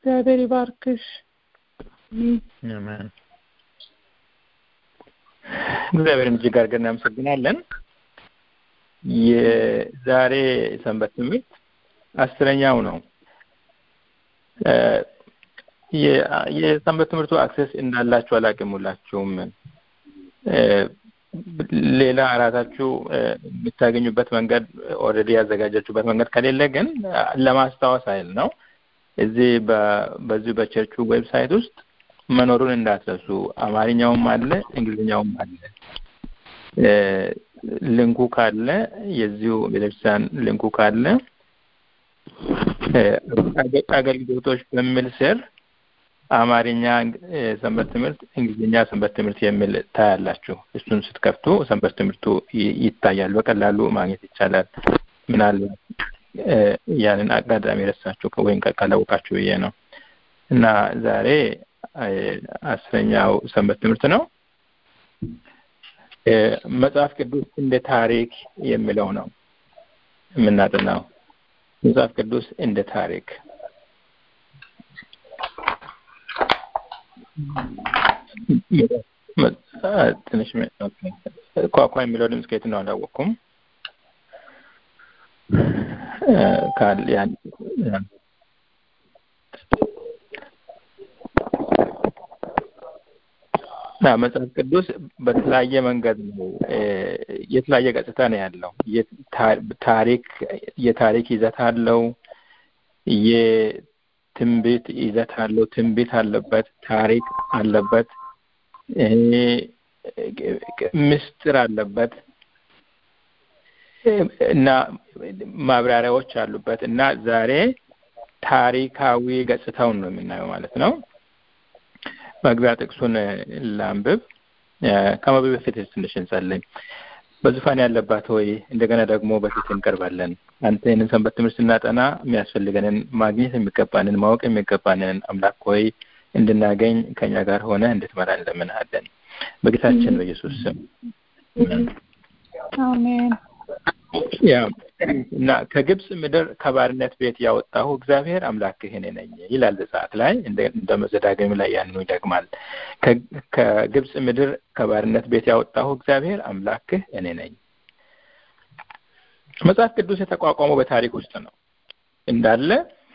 እግዚአብሔር ይባርክሽ። አሜን። እግዚአብሔርን እጅግ አድርገን እናመሰግናለን። የዛሬ ሰንበት ትምህርት አስረኛው ነው። የሰንበት ትምህርቱ አክሰስ እንዳላችሁ አላውቅም። ሁላችሁም ሌላ ራሳችሁ የምታገኙበት መንገድ ኦልሬዲ ያዘጋጃችሁበት መንገድ ከሌለ ግን ለማስታወስ አይል ነው። እዚህ በዚሁ በቸርቹ ዌብሳይት ውስጥ መኖሩን እንዳትረሱ። አማርኛውም አለ፣ እንግሊዝኛውም አለ። ልንኩ ካለ የዚሁ ቤተክርስቲያን ልንኩ ካለ አገልግሎቶች በሚል ስር አማርኛ ሰንበት ትምህርት፣ እንግሊዝኛ ሰንበት ትምህርት የሚል ታያላችሁ። እሱን ስትከፍቱ ሰንበት ትምህርቱ ይታያል። በቀላሉ ማግኘት ይቻላል። ምናልባት ያንን አጋጣሚ ረሳችሁ ወይም ካላወቃችሁ ብዬ ነው እና ዛሬ አስረኛው ሰንበት ትምህርት ነው። መጽሐፍ ቅዱስ እንደ ታሪክ የሚለው ነው የምናጠናው። መጽሐፍ ቅዱስ እንደ ታሪክ ትንሽ ኳኳ የሚለው ድምፅ ከየት ነው አላወቅኩም። መጽሐፍ ቅዱስ በተለያየ መንገድ ነው የተለያየ ገጽታ ነው ያለው። ታሪክ የታሪክ ይዘት አለው። የትንቢት ይዘት አለው። ትንቢት አለበት። ታሪክ አለበት። ምስጢር አለበት እና ማብራሪያዎች አሉበት እና ዛሬ ታሪካዊ ገጽታውን ነው የምናየው ማለት ነው። መግቢያ ጥቅሱን ላንብብ። ከመብ በፊት ትንሽ እንጸልይ። በዙፋን ያለባት ሆይ እንደገና ደግሞ በፊት እንቀርባለን። አንተ ይህንን ሰንበት ትምህርት ስናጠና የሚያስፈልገንን ማግኘት የሚገባንን ማወቅ የሚገባንን አምላክ ሆይ እንድናገኝ ከኛ ጋር ሆነ እንድትመራ እንለምንሃለን በጌታችን በኢየሱስ ስም አሜን። ያ እና ከግብፅ ምድር ከባርነት ቤት ያወጣሁ እግዚአብሔር አምላክህ እኔ ነኝ ይላል ዘጸአት ላይ እንደ መዘዳግም ላይ ያንኑ ይደግማል። ከግብፅ ምድር ከባርነት ቤት ያወጣሁ እግዚአብሔር አምላክህ እኔ ነኝ። መጽሐፍ ቅዱስ የተቋቋመው በታሪክ ውስጥ ነው እንዳለ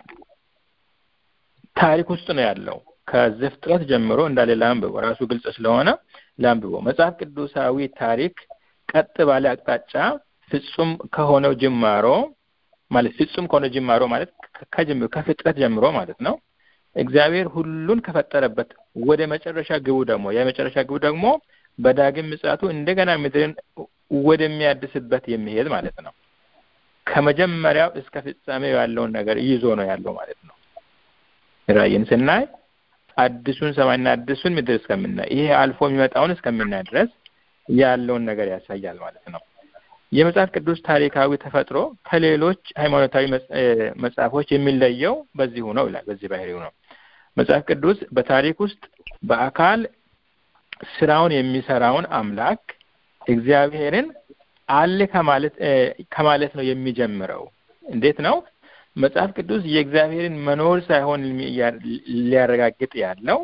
ታሪክ ውስጥ ነው ያለው። ከዘፍጥረት ጀምሮ እንዳለ ላንብቦ ራሱ ግልጽ ስለሆነ ላንብቦ መጽሐፍ ቅዱሳዊ ታሪክ ቀጥ ባለ አቅጣጫ ፍጹም ከሆነው ጅማሮ ማለት ፍጹም ከሆነው ጅማሮ ማለት ከፍጥረት ጀምሮ ማለት ነው። እግዚአብሔር ሁሉን ከፈጠረበት ወደ መጨረሻ ግቡ ደግሞ የመጨረሻ ግቡ ደግሞ በዳግም ምጽአቱ እንደገና ምድርን ወደሚያድስበት የሚሄድ ማለት ነው። ከመጀመሪያው እስከ ፍጻሜው ያለውን ነገር ይዞ ነው ያለው ማለት ነው። ራእይን ስናይ አዲሱን ሰማይና አዲሱን ምድር እስከምናይ ይሄ አልፎ የሚመጣውን እስከምናይ ድረስ ያለውን ነገር ያሳያል ማለት ነው። የመጽሐፍ ቅዱስ ታሪካዊ ተፈጥሮ ከሌሎች ሃይማኖታዊ መጽሐፎች የሚለየው በዚሁ ነው ይላል። በዚህ ባህሪው ነው። መጽሐፍ ቅዱስ በታሪክ ውስጥ በአካል ስራውን የሚሰራውን አምላክ እግዚአብሔርን አለ ከማለት ከማለት ነው የሚጀምረው። እንዴት ነው? መጽሐፍ ቅዱስ የእግዚአብሔርን መኖር ሳይሆን ሊያረጋግጥ ያለው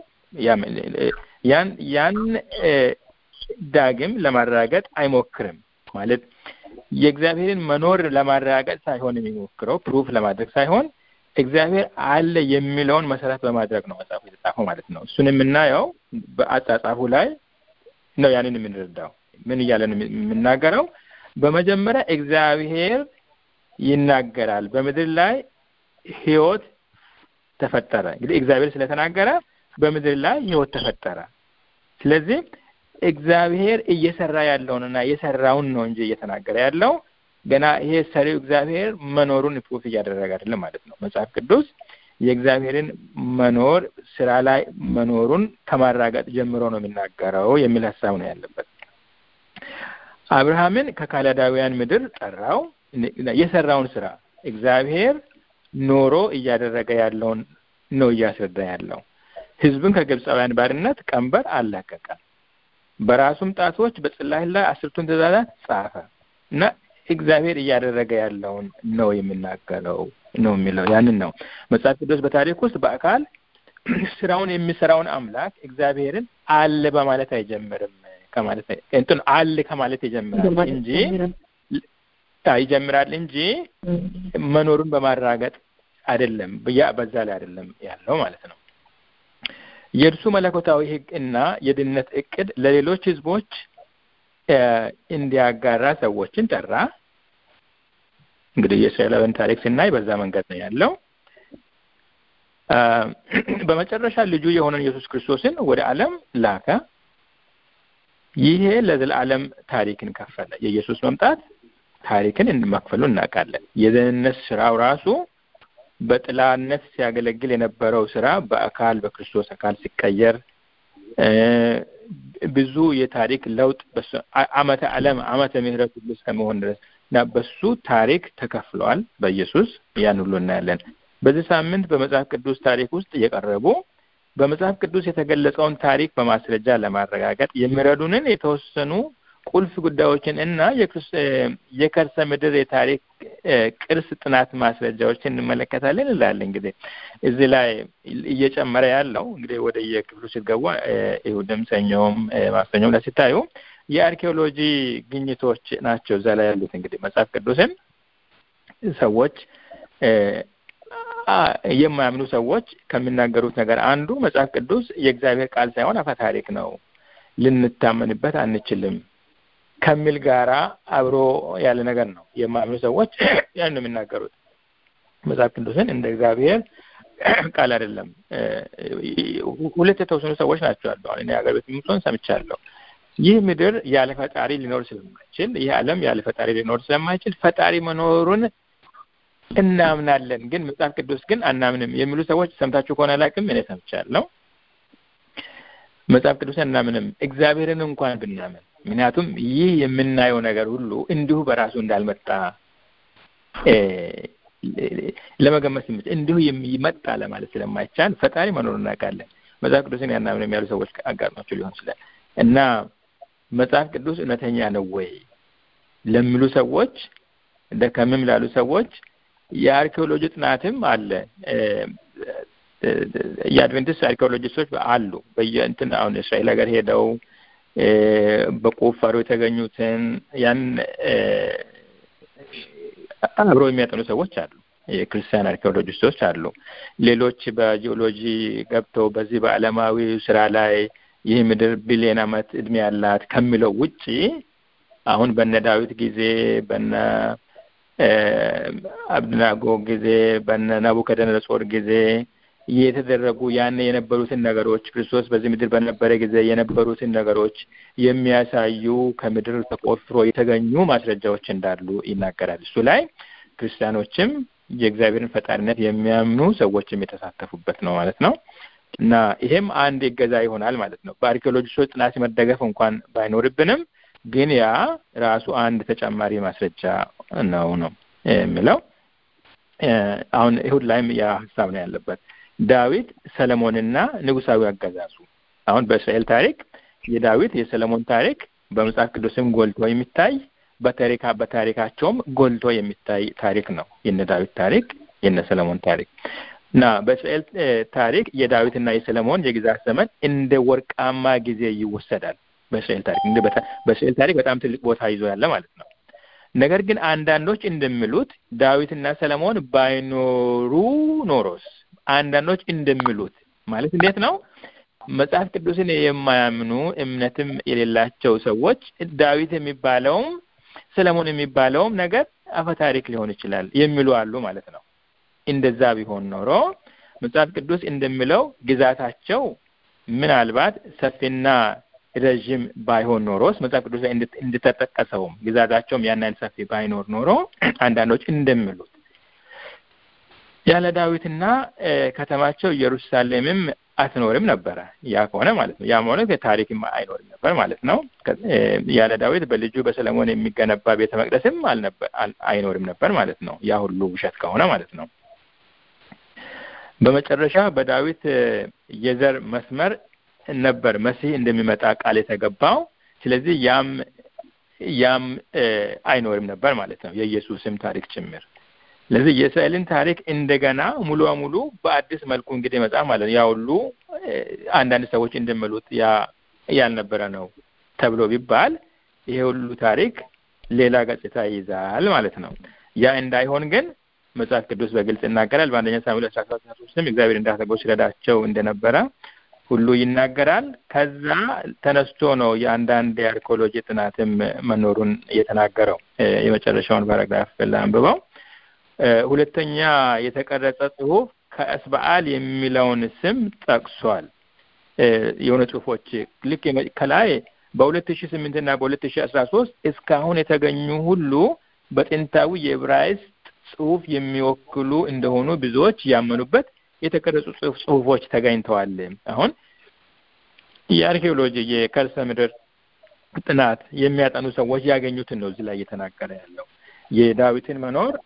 ያን ያን ዳግም ለማረጋገጥ አይሞክርም ማለት የእግዚአብሔርን መኖር ለማረጋገጥ ሳይሆን የሚሞክረው ፕሩፍ ለማድረግ ሳይሆን እግዚአብሔር አለ የሚለውን መሰረት በማድረግ ነው መጽሐፉ የተጻፈው ማለት ነው። እሱን የምናየው በአጻጻፉ ላይ ነው። ያንን የምንረዳው ምን እያለ ነው የምናገረው? በመጀመሪያ እግዚአብሔር ይናገራል፣ በምድር ላይ ህይወት ተፈጠረ። እንግዲህ እግዚአብሔር ስለተናገረ በምድር ላይ ህይወት ተፈጠረ። ስለዚህ እግዚአብሔር እየሰራ ያለውንና የሰራውን ነው እንጂ እየተናገረ ያለው ገና ይሄ ሰሪው እግዚአብሔር መኖሩን ፕሩፍ እያደረገ አይደለም ማለት ነው። መጽሐፍ ቅዱስ የእግዚአብሔርን መኖር ስራ ላይ መኖሩን ከማራገጥ ጀምሮ ነው የሚናገረው የሚል ሀሳብ ነው ያለበት። አብርሃምን ከካላዳውያን ምድር ጠራው። የሰራውን ስራ እግዚአብሔር ኖሮ እያደረገ ያለውን ነው እያስረዳ ያለው። ህዝብን ከግብፃውያን ባርነት ቀንበር አላቀቀ። በራሱም ጣቶች በጽላት ላይ አስርቱን ትእዛዛት ጻፈ እና እግዚአብሔር እያደረገ ያለውን ነው የሚናገረው ነው የሚለው ያንን ነው መጽሐፍ ቅዱስ በታሪክ ውስጥ በአካል ስራውን የሚሰራውን አምላክ እግዚአብሔርን አለ በማለት አይጀምርም ከማለት እንትን አለ ከማለት ይጀምራል እንጂ ይጀምራል እንጂ መኖሩን በማራገጥ አይደለም ያ በዛ ላይ አይደለም ያለው ማለት ነው የእርሱ መለኮታዊ ህግ እና የድነት እቅድ ለሌሎች ህዝቦች እንዲያጋራ ሰዎችን ጠራ እንግዲህ የእስራኤላውያን ታሪክ ስናይ በዛ መንገድ ነው ያለው በመጨረሻ ልጁ የሆነን ኢየሱስ ክርስቶስን ወደ ዓለም ላከ ይሄ ለዘላለም ታሪክን ከፈለ የኢየሱስ መምጣት ታሪክን እንመክፈሉ እናውቃለን የደህንነት ስራው ራሱ በጥላነት ሲያገለግል የነበረው ስራ በአካል በክርስቶስ አካል ሲቀየር ብዙ የታሪክ ለውጥ አመተ ዓለም አመተ ምህረት ሁሉ እስከመሆን ድረስ እና በሱ ታሪክ ተከፍለዋል በኢየሱስ ያን ሁሉ እናያለን በዚህ ሳምንት በመጽሐፍ ቅዱስ ታሪክ ውስጥ የቀረቡ በመጽሐፍ ቅዱስ የተገለጸውን ታሪክ በማስረጃ ለማረጋገጥ የሚረዱንን የተወሰኑ ቁልፍ ጉዳዮችን እና የከርሰ ምድር የታሪክ ቅርስ ጥናት ማስረጃዎችን እንመለከታለን ይላል እንግዲህ እዚህ ላይ እየጨመረ ያለው እንግዲህ ወደ የክፍሉ ሲገቡ ይሁድም ሰኞም ማክሰኞም ላይ ሲታዩ የአርኪኦሎጂ ግኝቶች ናቸው እዛ ላይ ያሉት እንግዲህ መጽሐፍ ቅዱስን ሰዎች የማያምኑ ሰዎች ከሚናገሩት ነገር አንዱ መጽሐፍ ቅዱስ የእግዚአብሔር ቃል ሳይሆን አፈ ታሪክ ነው ልንታመንበት አንችልም ከሚል ጋራ አብሮ ያለ ነገር ነው የማያምኑ ሰዎች ያን ነው የሚናገሩት መጽሐፍ ቅዱስን እንደ እግዚአብሔር ቃል አይደለም ሁለት የተወሰኑ ሰዎች ናቸው ያሉ አሁን ሀገር ቤት ምሶን ሰምቻለሁ ይህ ምድር ያለ ፈጣሪ ሊኖር ስለማይችል ይህ ዓለም ያለ ፈጣሪ ሊኖር ስለማይችል ፈጣሪ መኖሩን እናምናለን ግን መጽሐፍ ቅዱስ ግን አናምንም የሚሉ ሰዎች ሰምታችሁ ከሆነ አላውቅም እኔ ሰምቻለሁ መጽሐፍ ቅዱስን እናምንም እግዚአብሔርን እንኳን ብናምን ምክንያቱም ይህ የምናየው ነገር ሁሉ እንዲሁ በራሱ እንዳልመጣ ለመገመት ስምት እንዲሁ ይመጣ ለማለት ስለማይቻል ፈጣሪ መኖሩን እናውቃለን መጽሐፍ ቅዱስን ያናምንም ያሉ ሰዎች አጋጥሟቸው ሊሆን ይችላል እና መጽሐፍ ቅዱስ እውነተኛ ነው ወይ ለሚሉ ሰዎች ደከምም ላሉ ሰዎች የአርኪኦሎጂ ጥናትም አለ የአድቬንቲስት አርኪኦሎጂስቶች አሉ በየእንትን አሁን እስራኤል ሀገር ሄደው በቁፋሮ የተገኙትን ያን አብረው የሚያጠኑ ሰዎች አሉ የክርስቲያን አርኪኦሎጂስቶች አሉ ሌሎች በጂኦሎጂ ገብተው በዚህ በአለማዊ ስራ ላይ ይህ ምድር ቢሊዮን አመት እድሜ ያላት ከሚለው ውጪ አሁን በነ ዳዊት ጊዜ በነ አብድናጎ ጊዜ በነ ናቡከደነጾር ጊዜ የተደረጉ ያን የነበሩትን ነገሮች ክርስቶስ በዚህ ምድር በነበረ ጊዜ የነበሩትን ነገሮች የሚያሳዩ ከምድር ተቆፍሮ የተገኙ ማስረጃዎች እንዳሉ ይናገራል እሱ ላይ ክርስቲያኖችም የእግዚአብሔርን ፈጣሪነት የሚያምኑ ሰዎችም የተሳተፉበት ነው ማለት ነው እና ይሄም አንድ ይገዛ ይሆናል ማለት ነው በአርኪኦሎጂስቶች ጥናት መደገፍ እንኳን ባይኖርብንም ግን ያ ራሱ አንድ ተጨማሪ ማስረጃ ነው ነው የሚለው አሁን ይሁድ ላይም ያ ሀሳብ ነው ያለበት ዳዊት ሰለሞንና ንጉሳዊ አገዛዙ አሁን በእስራኤል ታሪክ የዳዊት የሰለሞን ታሪክ በመጽሐፍ ቅዱስም ጎልቶ የሚታይ በታሪካ በታሪካቸውም ጎልቶ የሚታይ ታሪክ ነው የነ ዳዊት ታሪክ የነ ሰለሞን ታሪክ እና በእስራኤል ታሪክ የዳዊትና የሰለሞን የግዛት ዘመን እንደ ወርቃማ ጊዜ ይወሰዳል በእስራኤል ታሪክ በእስራኤል ታሪክ በጣም ትልቅ ቦታ ይዞ ያለ ማለት ነው ነገር ግን አንዳንዶች እንደሚሉት ዳዊትና ሰለሞን ባይኖሩ ኖሮስ አንዳንዶች እንደሚሉት ማለት እንዴት ነው መጽሐፍ ቅዱስን የማያምኑ እምነትም የሌላቸው ሰዎች ዳዊት የሚባለውም ሰለሞን የሚባለውም ነገር አፈ ታሪክ ሊሆን ይችላል የሚሉ አሉ ማለት ነው እንደዛ ቢሆን ኖሮ መጽሐፍ ቅዱስ እንደሚለው ግዛታቸው ምናልባት ሰፊና ረዥም ባይሆን ኖሮስ መጽሐፍ ቅዱስ ላይ እንደተጠቀሰውም ግዛታቸውም ያን አይነት ሰፊ ባይኖር ኖሮ አንዳንዶች እንደሚሉት ያለ ዳዊትና ከተማቸው ኢየሩሳሌምም አትኖርም ነበረ ያ ከሆነ ማለት ነው ያ ማለት ታሪክም አይኖርም ነበር ማለት ነው ያለ ዳዊት በልጁ በሰለሞን የሚገነባ ቤተ መቅደስም አይኖርም ነበር ማለት ነው ያ ሁሉ ውሸት ከሆነ ማለት ነው በመጨረሻ በዳዊት የዘር መስመር ነበር መሲህ እንደሚመጣ ቃል የተገባው ስለዚህ ያም ያም አይኖርም ነበር ማለት ነው የኢየሱስም ታሪክ ጭምር ስለዚህ የእስራኤልን ታሪክ እንደገና ሙሉ በሙሉ በአዲስ መልኩ እንግዲህ መጽሐፍ ማለት ነው ያ ሁሉ አንዳንድ ሰዎች እንደሚሉት ያ ያልነበረ ነው ተብሎ ቢባል ይሄ ሁሉ ታሪክ ሌላ ገጽታ ይይዛል ማለት ነው። ያ እንዳይሆን ግን መጽሐፍ ቅዱስ በግልጽ ይናገራል። በአንደኛ ሳሙኤል አስራ ሰባት ሶስትም እግዚአብሔር እንዳሰበው ሲረዳቸው እንደነበረ ሁሉ ይናገራል። ከዛ ተነስቶ ነው የአንዳንድ የአርኪኦሎጂ ጥናትም መኖሩን የተናገረው። የመጨረሻውን ፓራግራፍ ላንብበው። ሁለተኛ የተቀረጸ ጽሁፍ ከእስበአል የሚለውን ስም ጠቅሷል። የሆነ ጽሁፎች ልክ ከላይ በሁለት ሺ ስምንት እና በሁለት ሺ አስራ ሶስት እስካሁን የተገኙ ሁሉ በጥንታዊ የዕብራይስጥ ጽሁፍ የሚወክሉ እንደሆኑ ብዙዎች ያመኑበት የተቀረጹ ጽሁፎች ተገኝተዋል። አሁን የአርኪኦሎጂ የከርሰ ምድር ጥናት የሚያጠኑ ሰዎች ያገኙትን ነው እዚህ ላይ እየተናገረ ያለው የዳዊትን መኖር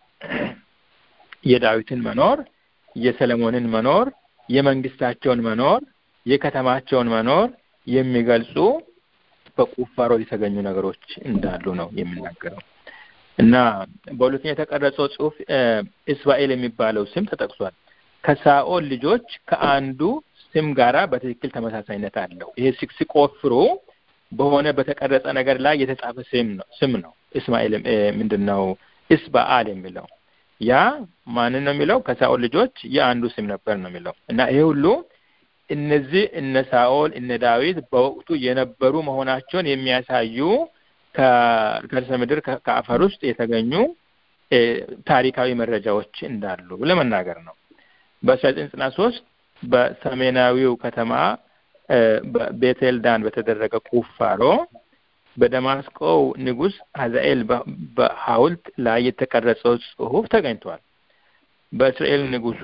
የዳዊትን መኖር የሰለሞንን መኖር የመንግስታቸውን መኖር የከተማቸውን መኖር የሚገልጹ በቁፋሮ የተገኙ ነገሮች እንዳሉ ነው የሚናገረው እና በሁለተኛ የተቀረጸው ጽሁፍ እስራኤል የሚባለው ስም ተጠቅሷል። ከሳኦል ልጆች ከአንዱ ስም ጋራ በትክክል ተመሳሳይነት አለው። ይሄ ሲቆፍሩ በሆነ በተቀረጸ ነገር ላይ የተጻፈ ስም ነው ስም ነው። እስማኤል ምንድን ነው እስበአል የሚለው ያ ማንን ነው የሚለው? ከሳኦል ልጆች የአንዱ ስም ነበር ነው የሚለው እና ይሄ ሁሉ እነዚህ እነ ሳኦል እነ ዳዊት በወቅቱ የነበሩ መሆናቸውን የሚያሳዩ ከከርሰ ምድር ከአፈር ውስጥ የተገኙ ታሪካዊ መረጃዎች እንዳሉ ለመናገር ነው። በአስራ ዘጠኝ ዘጠና ሶስት በሰሜናዊው ከተማ በቤቴል ዳን በተደረገ ቁፋሮ በደማስቆው ንጉሥ አዛኤል በሐውልት ላይ የተቀረጸው ጽሑፍ ተገኝቷል። በእስራኤል ንጉሱ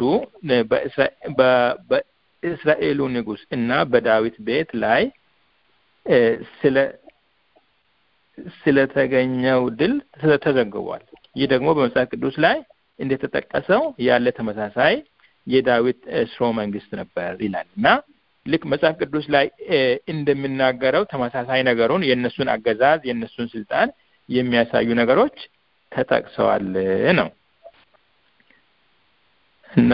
በእስራኤሉ ንጉሥ እና በዳዊት ቤት ላይ ስለ ስለተገኘው ድል ተዘግቧል። ይህ ደግሞ በመጽሐፍ ቅዱስ ላይ እንደተጠቀሰው ያለ ተመሳሳይ የዳዊት ስርወ መንግስት ነበር ይላል እና ልክ መጽሐፍ ቅዱስ ላይ እንደሚናገረው ተመሳሳይ ነገሩን የእነሱን አገዛዝ የእነሱን ስልጣን የሚያሳዩ ነገሮች ተጠቅሰዋል ነው እና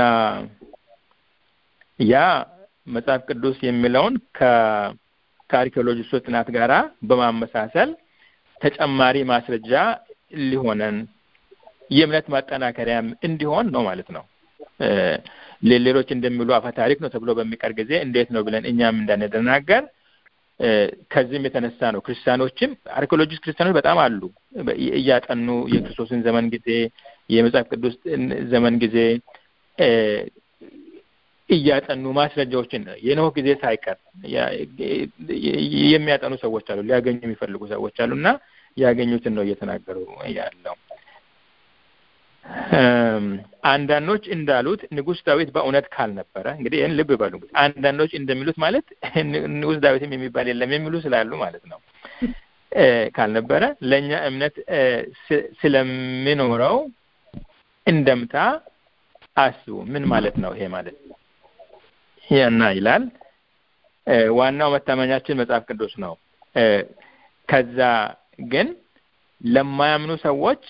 ያ መጽሐፍ ቅዱስ የሚለውን ከአርኪኦሎጂስቶች ጥናት ጋራ በማመሳሰል ተጨማሪ ማስረጃ ሊሆነን የእምነት ማጠናከሪያም እንዲሆን ነው ማለት ነው። ሌሎች እንደሚሉ አፈ ታሪክ ነው ተብሎ በሚቀር ጊዜ እንዴት ነው ብለን እኛም እንዳንደናገር ከዚህም የተነሳ ነው ክርስቲያኖችም አርኪኦሎጂስት ክርስቲያኖች በጣም አሉ እያጠኑ የክርስቶስን ዘመን ጊዜ የመጽሐፍ ቅዱስ ዘመን ጊዜ እያጠኑ ማስረጃዎችን የኖህ ጊዜ ሳይቀር የሚያጠኑ ሰዎች አሉ፣ ሊያገኙ የሚፈልጉ ሰዎች አሉ እና ያገኙትን ነው እየተናገሩ ያለው። አንዳንዶች እንዳሉት ንጉሥ ዳዊት በእውነት ካልነበረ እንግዲህ ይህን ልብ በሉ። አንዳንዶች እንደሚሉት ማለት ንጉሥ ዳዊትም የሚባል የለም የሚሉ ስላሉ ማለት ነው። ካልነበረ ለእኛ እምነት ስለሚኖረው እንደምታ አስቡ። ምን ማለት ነው ይሄ ማለት ያና ይላል። ዋናው መታመኛችን መጽሐፍ ቅዱስ ነው። ከዛ ግን ለማያምኑ ሰዎች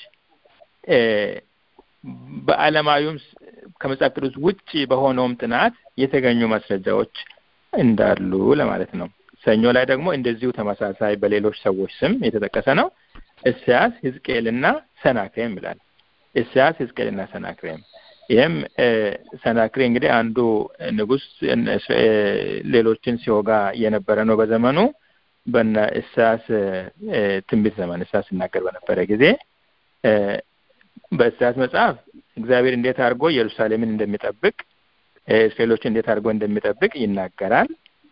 በዓለማዊውም ከመጽሐፍ ቅዱስ ውጭ በሆነውም ጥናት የተገኙ ማስረጃዎች እንዳሉ ለማለት ነው። ሰኞ ላይ ደግሞ እንደዚሁ ተመሳሳይ በሌሎች ሰዎች ስም የተጠቀሰ ነው። ኢሳያስ፣ ሕዝቅኤልና ሰናክሬም ይላል። ኢሳያስ፣ ሕዝቅኤልና ሰናክሬም ይህም ሰናክሬ እንግዲህ አንዱ ንጉሥ ሌሎችን ሲወጋ የነበረ ነው በዘመኑ በነ ኢሳያስ ትንቢት ዘመን ኢሳያስ ሲናገር በነበረ ጊዜ በኢሳያስ መጽሐፍ እግዚአብሔር እንዴት አድርጎ ኢየሩሳሌምን እንደሚጠብቅ እስራኤሎችን እንዴት አድርጎ እንደሚጠብቅ ይናገራል።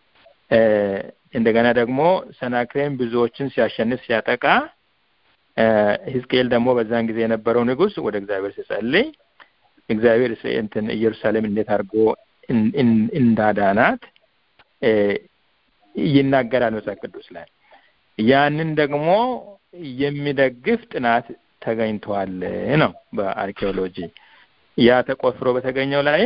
እንደገና ደግሞ ሰናክሬም ብዙዎችን ሲያሸንፍ ሲያጠቃ፣ ሕዝቅኤል ደግሞ በዛን ጊዜ የነበረው ንጉሥ ወደ እግዚአብሔር ሲጸልይ እግዚአብሔር እንትን ኢየሩሳሌም እንዴት አድርጎ እንዳዳናት ይናገራል መጽሐፍ ቅዱስ ላይ። ያንን ደግሞ የሚደግፍ ጥናት ተገኝቷል ነው በአርኪኦሎጂ። ያ ተቆፍሮ በተገኘው ላይ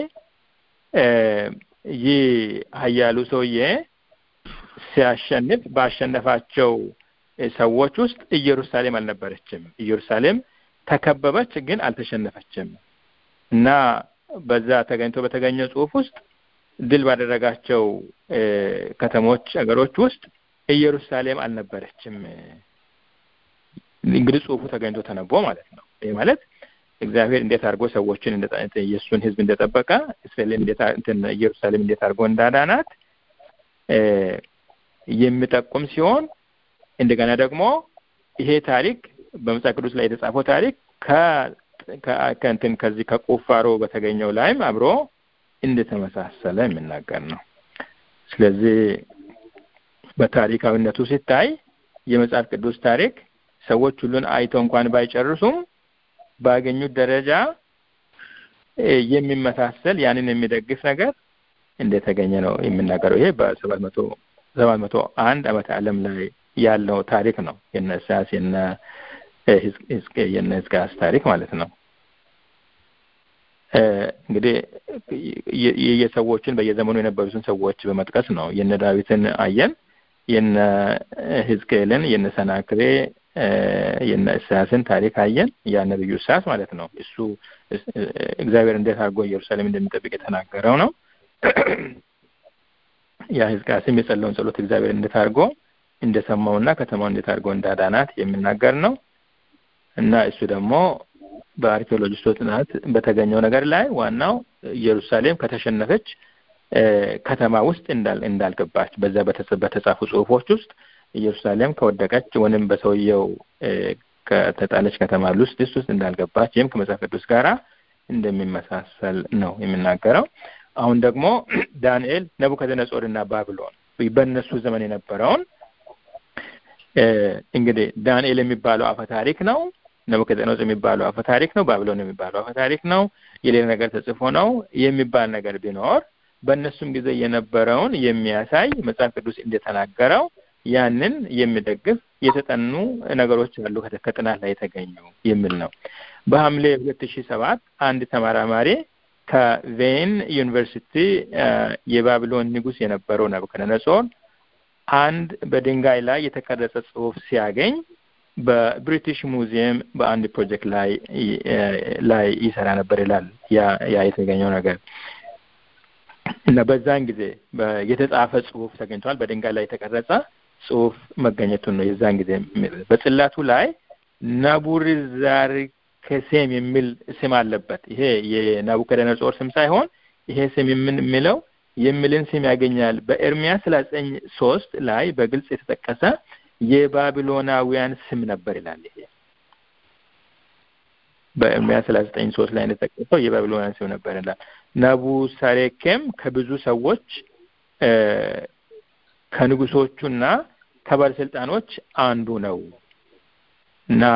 ይህ ኃያሉ ሰውዬ ሲያሸንፍ ባሸነፋቸው ሰዎች ውስጥ ኢየሩሳሌም አልነበረችም። ኢየሩሳሌም ተከበበች፣ ግን አልተሸነፈችም። እና በዛ ተገኝቶ በተገኘው ጽሁፍ ውስጥ ድል ባደረጋቸው ከተሞች ሀገሮች ውስጥ ኢየሩሳሌም አልነበረችም። እንግዲህ ጽሁፉ ተገኝቶ ተነቦ ማለት ነው። ይህ ማለት እግዚአብሔር እንዴት አድርጎ ሰዎችን የእሱን ሕዝብ እንደጠበቀ ኢየሩሳሌም እንዴት አድርጎ እንዳዳናት የሚጠቁም ሲሆን እንደገና ደግሞ ይሄ ታሪክ በመጽሐፍ ቅዱስ ላይ የተጻፈው ታሪክ ከእንትን ከዚህ ከቁፋሮ በተገኘው ላይም አብሮ እንደተመሳሰለ የሚናገር ነው። ስለዚህ በታሪካዊነቱ ሲታይ የመጽሐፍ ቅዱስ ታሪክ ሰዎች ሁሉን አይተው እንኳን ባይጨርሱም ባገኙት ደረጃ የሚመሳሰል ያንን የሚደግፍ ነገር እንደተገኘ ነው የሚናገረው። ይሄ በሰባት መቶ ሰባት መቶ አንድ ዓመተ ዓለም ላይ ያለው ታሪክ ነው። የነ ኢሳያስ የነ የነ ሕዝቅያስ ታሪክ ማለት ነው። እንግዲህ የሰዎችን በየዘመኑ የነበሩትን ሰዎች በመጥቀስ ነው። የነ ዳዊትን አየን፣ የነ ሕዝቅኤልን፣ የነ ሰናክሬ፣ የነ ኢሳያስን ታሪክ አየን። ያ ነብዩ ኢሳያስ ማለት ነው። እሱ እግዚአብሔር እንዴት አድርጎ ኢየሩሳሌም እንደሚጠብቅ የተናገረው ነው። ያ ሕዝቅያስም የጸለውን ጸሎት እግዚአብሔር እንዴት አድርጎ እንደሰማውና ከተማው እንዴት አድርጎ እንዳዳናት የሚናገር ነው እና እሱ ደግሞ በአርኪኦሎጂስቶች ጥናት በተገኘው ነገር ላይ ዋናው ኢየሩሳሌም ከተሸነፈች ከተማ ውስጥ እንዳልገባች በዛ በተጻፉ ጽሑፎች ውስጥ ኢየሩሳሌም ከወደቀች ወይም በሰውየው ከተጣለች ከተማ ውስጥ ውስጥ እንዳልገባች ይህም ከመጽሐፍ ቅዱስ ጋር እንደሚመሳሰል ነው የሚናገረው። አሁን ደግሞ ዳንኤል ነቡከደነጾርና ባቢሎን በእነሱ ዘመን የነበረውን እንግዲህ ዳንኤል የሚባለው አፈ ታሪክ ነው። ነቡከደነጾር የሚባለው አፈ ታሪክ ነው። ባቢሎን የሚባለው አፈ ታሪክ ነው። የሌላ ነገር ተጽፎ ነው የሚባል ነገር ቢኖር በእነሱም ጊዜ የነበረውን የሚያሳይ መጽሐፍ ቅዱስ እንደተናገረው ያንን የሚደግፍ የተጠኑ ነገሮች አሉ ከጥናት ላይ የተገኙ የሚል ነው። በሐምሌ ሁለት ሺህ ሰባት አንድ ተመራማሪ ከቬን ዩኒቨርሲቲ የባቢሎን ንጉሥ የነበረው ናቡከደነጾር አንድ በድንጋይ ላይ የተቀረጸ ጽሑፍ ሲያገኝ በብሪቲሽ ሙዚየም በአንድ ፕሮጀክት ላይ ላይ ይሰራ ነበር ይላል። ያ የተገኘው ነገር እና በዛን ጊዜ የተጻፈ ጽሑፍ ተገኝቷል። በድንጋይ ላይ የተቀረጸ ጽሑፍ መገኘቱን ነው የዛን ጊዜ በጽላቱ ላይ ናቡሪዛርኬሴም የሚል ስም አለበት። ይሄ የናቡከደነጾር ስም ሳይሆን ይሄ ስም የሚለው የሚልን ስም ያገኛል። በኤርሚያስ ሰላሳ ዘጠኝ ሶስት ላይ በግልጽ የተጠቀሰ የባቢሎናውያን ስም ነበር ይላል። ይሄ በኤርሚያስ ሰላሳ ዘጠኝ ሶስት ላይ እንደተጠቀሰው የባቢሎናውያን ስም ነበር ይላል። ናቡሳሬኬም ከብዙ ሰዎች ከንጉሶቹና ከባለስልጣኖች አንዱ ነው እና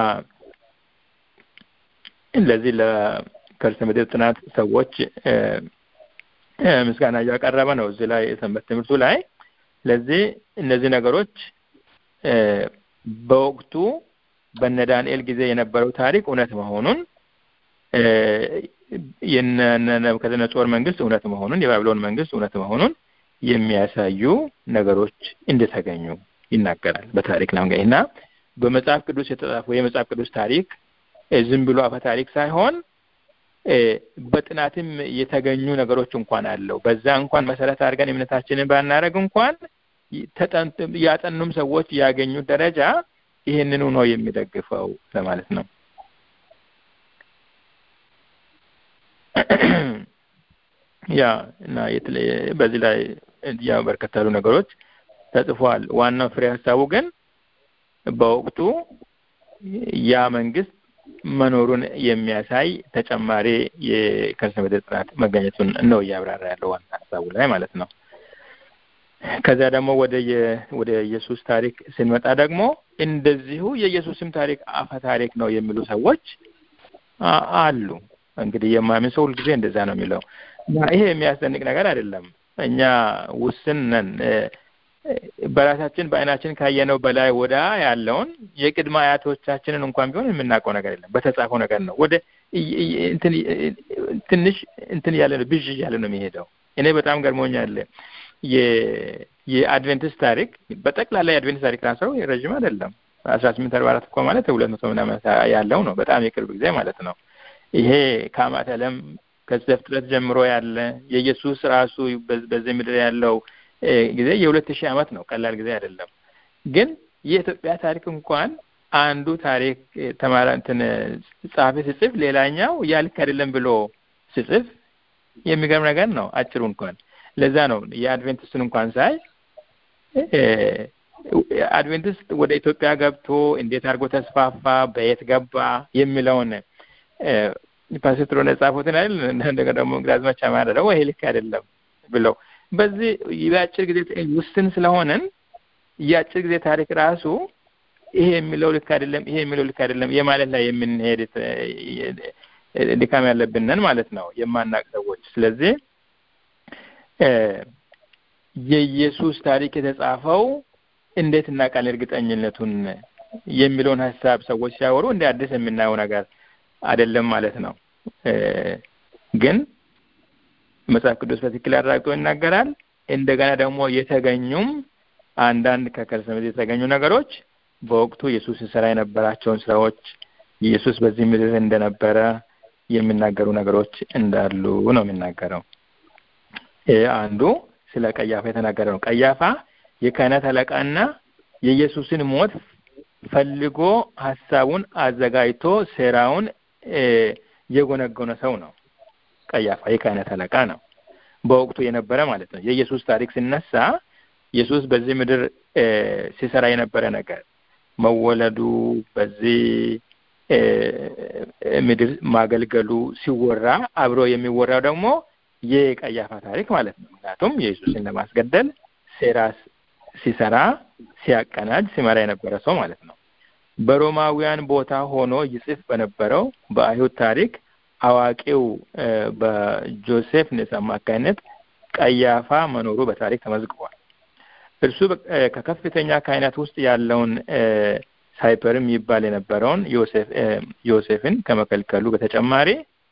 ለዚህ ለከርሰ ምድር ጥናት ሰዎች ምስጋና እያቀረበ ነው እዚህ ላይ የሰንበት ትምህርቱ ላይ። ስለዚህ እነዚህ ነገሮች በወቅቱ በነ ዳንኤል ጊዜ የነበረው ታሪክ እውነት መሆኑን የነ ናቡከደነጾር መንግስት እውነት መሆኑን የባቢሎን መንግስት እውነት መሆኑን የሚያሳዩ ነገሮች እንደተገኙ ይናገራል በታሪክ ላይ እና በመጽሐፍ ቅዱስ የተጻፈው የመጽሐፍ ቅዱስ ታሪክ ዝም ብሎ አፈ ታሪክ ሳይሆን በጥናትም የተገኙ ነገሮች እንኳን አለው። በዛ እንኳን መሰረት አድርገን እምነታችንን ባናደርግ እንኳን ያጠኑም ሰዎች ያገኙት ደረጃ ይህንኑ ነው የሚደግፈው ለማለት ነው። ያ እና በዚህ ላይ ያው በርከት ያሉ ነገሮች ተጽፏል። ዋናው ፍሬ ሀሳቡ ግን በወቅቱ ያ መንግስት መኖሩን የሚያሳይ ተጨማሪ የከርሰ ምድር ጥናት መገኘቱን ነው እያብራራ ያለው ዋና ሀሳቡ ላይ ማለት ነው። ከዚያ ደግሞ ወደ ወደ ኢየሱስ ታሪክ ስንመጣ ደግሞ እንደዚሁ የኢየሱስም ታሪክ አፈ ታሪክ ነው የሚሉ ሰዎች አሉ። እንግዲህ የማያምን ሰው ሁልጊዜ እንደዛ ነው የሚለው እና ይሄ የሚያስደንቅ ነገር አይደለም። እኛ ውስን ነን። በራሳችን በአይናችን ካየነው በላይ ወዳ ያለውን የቅድመ አያቶቻችንን እንኳን ቢሆን የምናውቀው ነገር የለም። በተጻፈው ነገር ነው። ወደ ትንሽ እንትን ያለ ነው ብዥ እያለ ነው የሚሄደው። እኔ በጣም ገርሞኛል። የአድቬንቲስት ታሪክ በጠቅላላ የአድቬንቲስት ታሪክ ራሰው ረዥም አይደለም። አስራ ስምንት አርባ አራት እኮ ማለት ሁለት መቶ ምናምን ያለው ነው። በጣም የቅርብ ጊዜ ማለት ነው። ይሄ ከአማት ዓለም ከዘፍጥረት ጀምሮ ያለ የኢየሱስ ራሱ በዚህ ምድር ያለው ጊዜ የሁለት ሺህ ዓመት ነው። ቀላል ጊዜ አይደለም። ግን የኢትዮጵያ ታሪክ እንኳን አንዱ ታሪክ ተማራ እንትን ጸሐፊ ሲጽፍ ሌላኛው ያ ልክ አይደለም ብሎ ሲጽፍ የሚገርም ነገር ነው። አጭሩ እንኳን ለዛ ነው የአድቬንቲስትን እንኳን ሳይ አድቬንቲስት ወደ ኢትዮጵያ ገብቶ እንዴት አድርጎ ተስፋፋ፣ በየት ገባ የሚለውን ፓስተር ሆነ ጻፉትን አይደል እንደገና ደግሞ ግራዝማች አማረ ደግሞ ይሄ ልክ አይደለም ብለው በዚህ የአጭር ጊዜ ውስን ስለሆነን የአጭር ጊዜ ታሪክ ራሱ ይሄ የሚለው ልክ አይደለም፣ ይሄ የሚለው ልክ አይደለም የማለት ላይ የምንሄድ ድካም ያለብንን ማለት ነው የማናቅ ሰዎች። ስለዚህ የኢየሱስ ታሪክ የተጻፈው እንዴት እናውቃለን እርግጠኝነቱን የሚለውን ሀሳብ ሰዎች ሲያወሩ እንደ አዲስ የምናየው ነገር አይደለም ማለት ነው። ግን መጽሐፍ ቅዱስ በትክክል አረጋግጦ ይናገራል። እንደገና ደግሞ የተገኙም አንዳንድ ከከርሰ ምድር የተገኙ ነገሮች በወቅቱ ኢየሱስ ሲሰራ የነበራቸውን ስራዎች ኢየሱስ በዚህ ምድር እንደነበረ የሚናገሩ ነገሮች እንዳሉ ነው የሚናገረው። ይህ አንዱ ስለ ቀያፋ የተናገረ ነው። ቀያፋ የካህናት አለቃና የኢየሱስን ሞት ፈልጎ ሀሳቡን አዘጋጅቶ ሴራውን የጎነጎነ ሰው ነው። ቀያፋ የካህናት አለቃ ነው፣ በወቅቱ የነበረ ማለት ነው። የኢየሱስ ታሪክ ሲነሳ ኢየሱስ በዚህ ምድር ሲሰራ የነበረ ነገር መወለዱ፣ በዚህ ምድር ማገልገሉ ሲወራ አብሮ የሚወራው ደግሞ የቀያፋ ታሪክ ማለት ነው። ምክንያቱም ኢየሱስን ለማስገደል ሴራ ሲሰራ ሲያቀናጅ ሲመራ የነበረ ሰው ማለት ነው። በሮማውያን ቦታ ሆኖ ይጽፍ በነበረው በአይሁድ ታሪክ አዋቂው በጆሴፍ ኔስ አማካይነት ቀያፋ መኖሩ በታሪክ ተመዝግቧል። እርሱ ከከፍተኛ ካህናት ውስጥ ያለውን ሳይፐርም ይባል የነበረውን ዮሴፍን ከመከልከሉ በተጨማሪ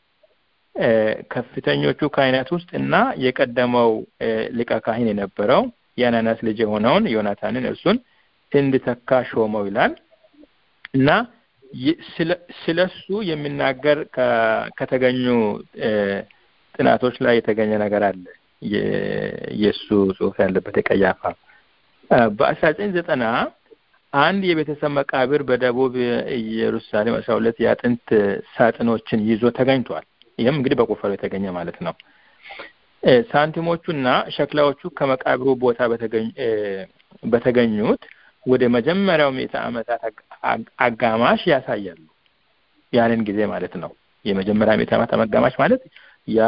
ከፍተኞቹ ካህናት ውስጥ እና የቀደመው ሊቀ ካህን የነበረው የአናናስ ልጅ የሆነውን ዮናታንን እርሱን እንድተካ ሾመው ይላል እና ስለሱ የሚናገር ከተገኙ ጥናቶች ላይ የተገኘ ነገር አለ። የእሱ ጽሑፍ ያለበት የቀያፋ በአስራ ዘጠኝ ዘጠና አንድ የቤተሰብ መቃብር በደቡብ ኢየሩሳሌም አስራ ሁለት የአጥንት ሳጥኖችን ይዞ ተገኝቷል። ይህም እንግዲህ በቁፋሮ የተገኘ ማለት ነው። ሳንቲሞቹና ሸክላዎቹ ከመቃብሩ ቦታ በተገኙት ወደ መጀመሪያው ምዕተ ዓመታት አጋማሽ ያሳያሉ። ያንን ጊዜ ማለት ነው። የመጀመሪያ ምዕተ ዓመት አጋማሽ ማለት ያ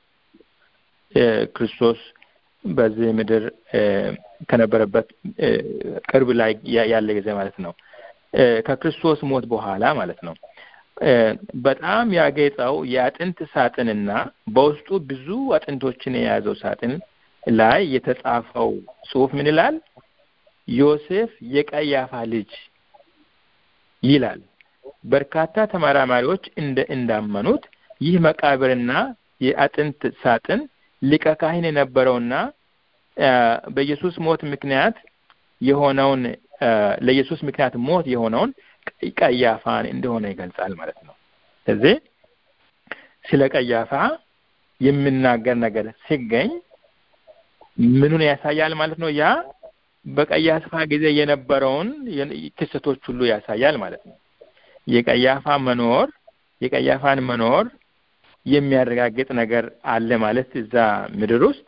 ክርስቶስ በዚህ ምድር ከነበረበት ቅርብ ላይ ያለ ጊዜ ማለት ነው። ከክርስቶስ ሞት በኋላ ማለት ነው። በጣም ያጌጠው የአጥንት ሳጥንና በውስጡ ብዙ አጥንቶችን የያዘው ሳጥን ላይ የተጻፈው ጽሑፍ ምን ይላል? ዮሴፍ የቀያፋ ልጅ ይላል። በርካታ ተመራማሪዎች እንደ እንዳመኑት ይህ መቃብርና የአጥንት ሳጥን ሊቀ ካህን የነበረውና በኢየሱስ ሞት ምክንያት የሆነውን ለኢየሱስ ምክንያት ሞት የሆነውን ቀያፋን እንደሆነ ይገልጻል ማለት ነው። ስለዚህ ስለ ቀያፋ የሚናገር ነገር ሲገኝ ምኑን ያሳያል ማለት ነው? ያ በቀያፋ ጊዜ የነበረውን ክስተቶች ሁሉ ያሳያል ማለት ነው። የቀያፋ መኖር የቀያፋን መኖር የሚያረጋግጥ ነገር አለ ማለት እዛ ምድር ውስጥ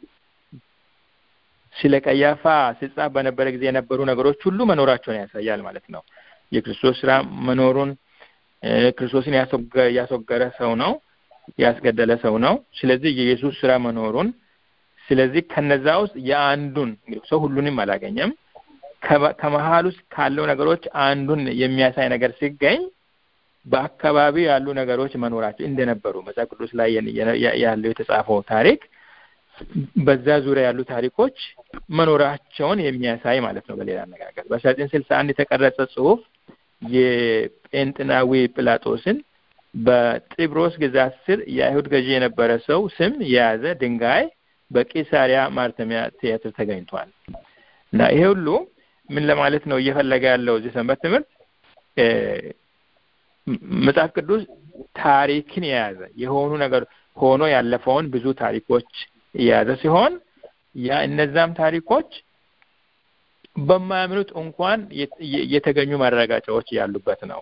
ስለ ቀያፋ ሲጻፍ በነበረ ጊዜ የነበሩ ነገሮች ሁሉ መኖራቸውን ያሳያል ማለት ነው። የክርስቶስ ስራ መኖሩን ክርስቶስን ያስወገረ ሰው ነው፣ ያስገደለ ሰው ነው። ስለዚህ የኢየሱስ ስራ መኖሩን ስለዚህ ከነዛ ውስጥ የአንዱን ሰው ሁሉንም አላገኘም። ከመሀል ውስጥ ካለው ነገሮች አንዱን የሚያሳይ ነገር ሲገኝ በአካባቢው ያሉ ነገሮች መኖራቸው እንደነበሩ መጽሐፍ ቅዱስ ላይ ያለው የተጻፈው ታሪክ በዛ ዙሪያ ያሉ ታሪኮች መኖራቸውን የሚያሳይ ማለት ነው። በሌላ አነጋገር በአስራ ዘጠኝ ስልሳ አንድ የተቀረጸ ጽሑፍ የጴንጥናዊ ጲላጦስን በጢብሮስ ግዛት ስር የአይሁድ ገዢ የነበረ ሰው ስም የያዘ ድንጋይ በቂሳሪያ ማርተሚያ ቲያትር ተገኝቷል እና ይሄ ሁሉ ምን ለማለት ነው እየፈለገ ያለው እዚህ ሰንበት ትምህርት መጽሐፍ ቅዱስ ታሪክን የያዘ የሆኑ ነገር ሆኖ ያለፈውን ብዙ ታሪኮች የያዘ ሲሆን ያ እነዛም ታሪኮች በማያምኑት እንኳን የተገኙ ማረጋጫዎች ያሉበት ነው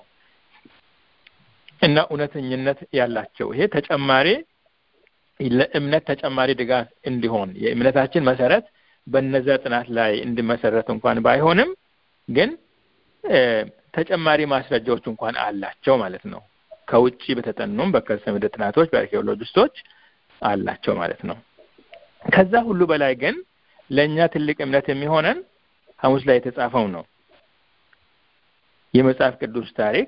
እና እውነተኝነት ያላቸው ይሄ ተጨማሪ ለእምነት ተጨማሪ ድጋፍ እንዲሆን የእምነታችን መሰረት በነዛ ጥናት ላይ እንዲመሰረት እንኳን ባይሆንም ግን ተጨማሪ ማስረጃዎች እንኳን አላቸው ማለት ነው። ከውጭ በተጠኑም በከርሰ ምድር ጥናቶች በአርኪኦሎጂስቶች አላቸው ማለት ነው። ከዛ ሁሉ በላይ ግን ለእኛ ትልቅ እምነት የሚሆነን ሐሙስ ላይ የተጻፈው ነው። የመጽሐፍ ቅዱስ ታሪክ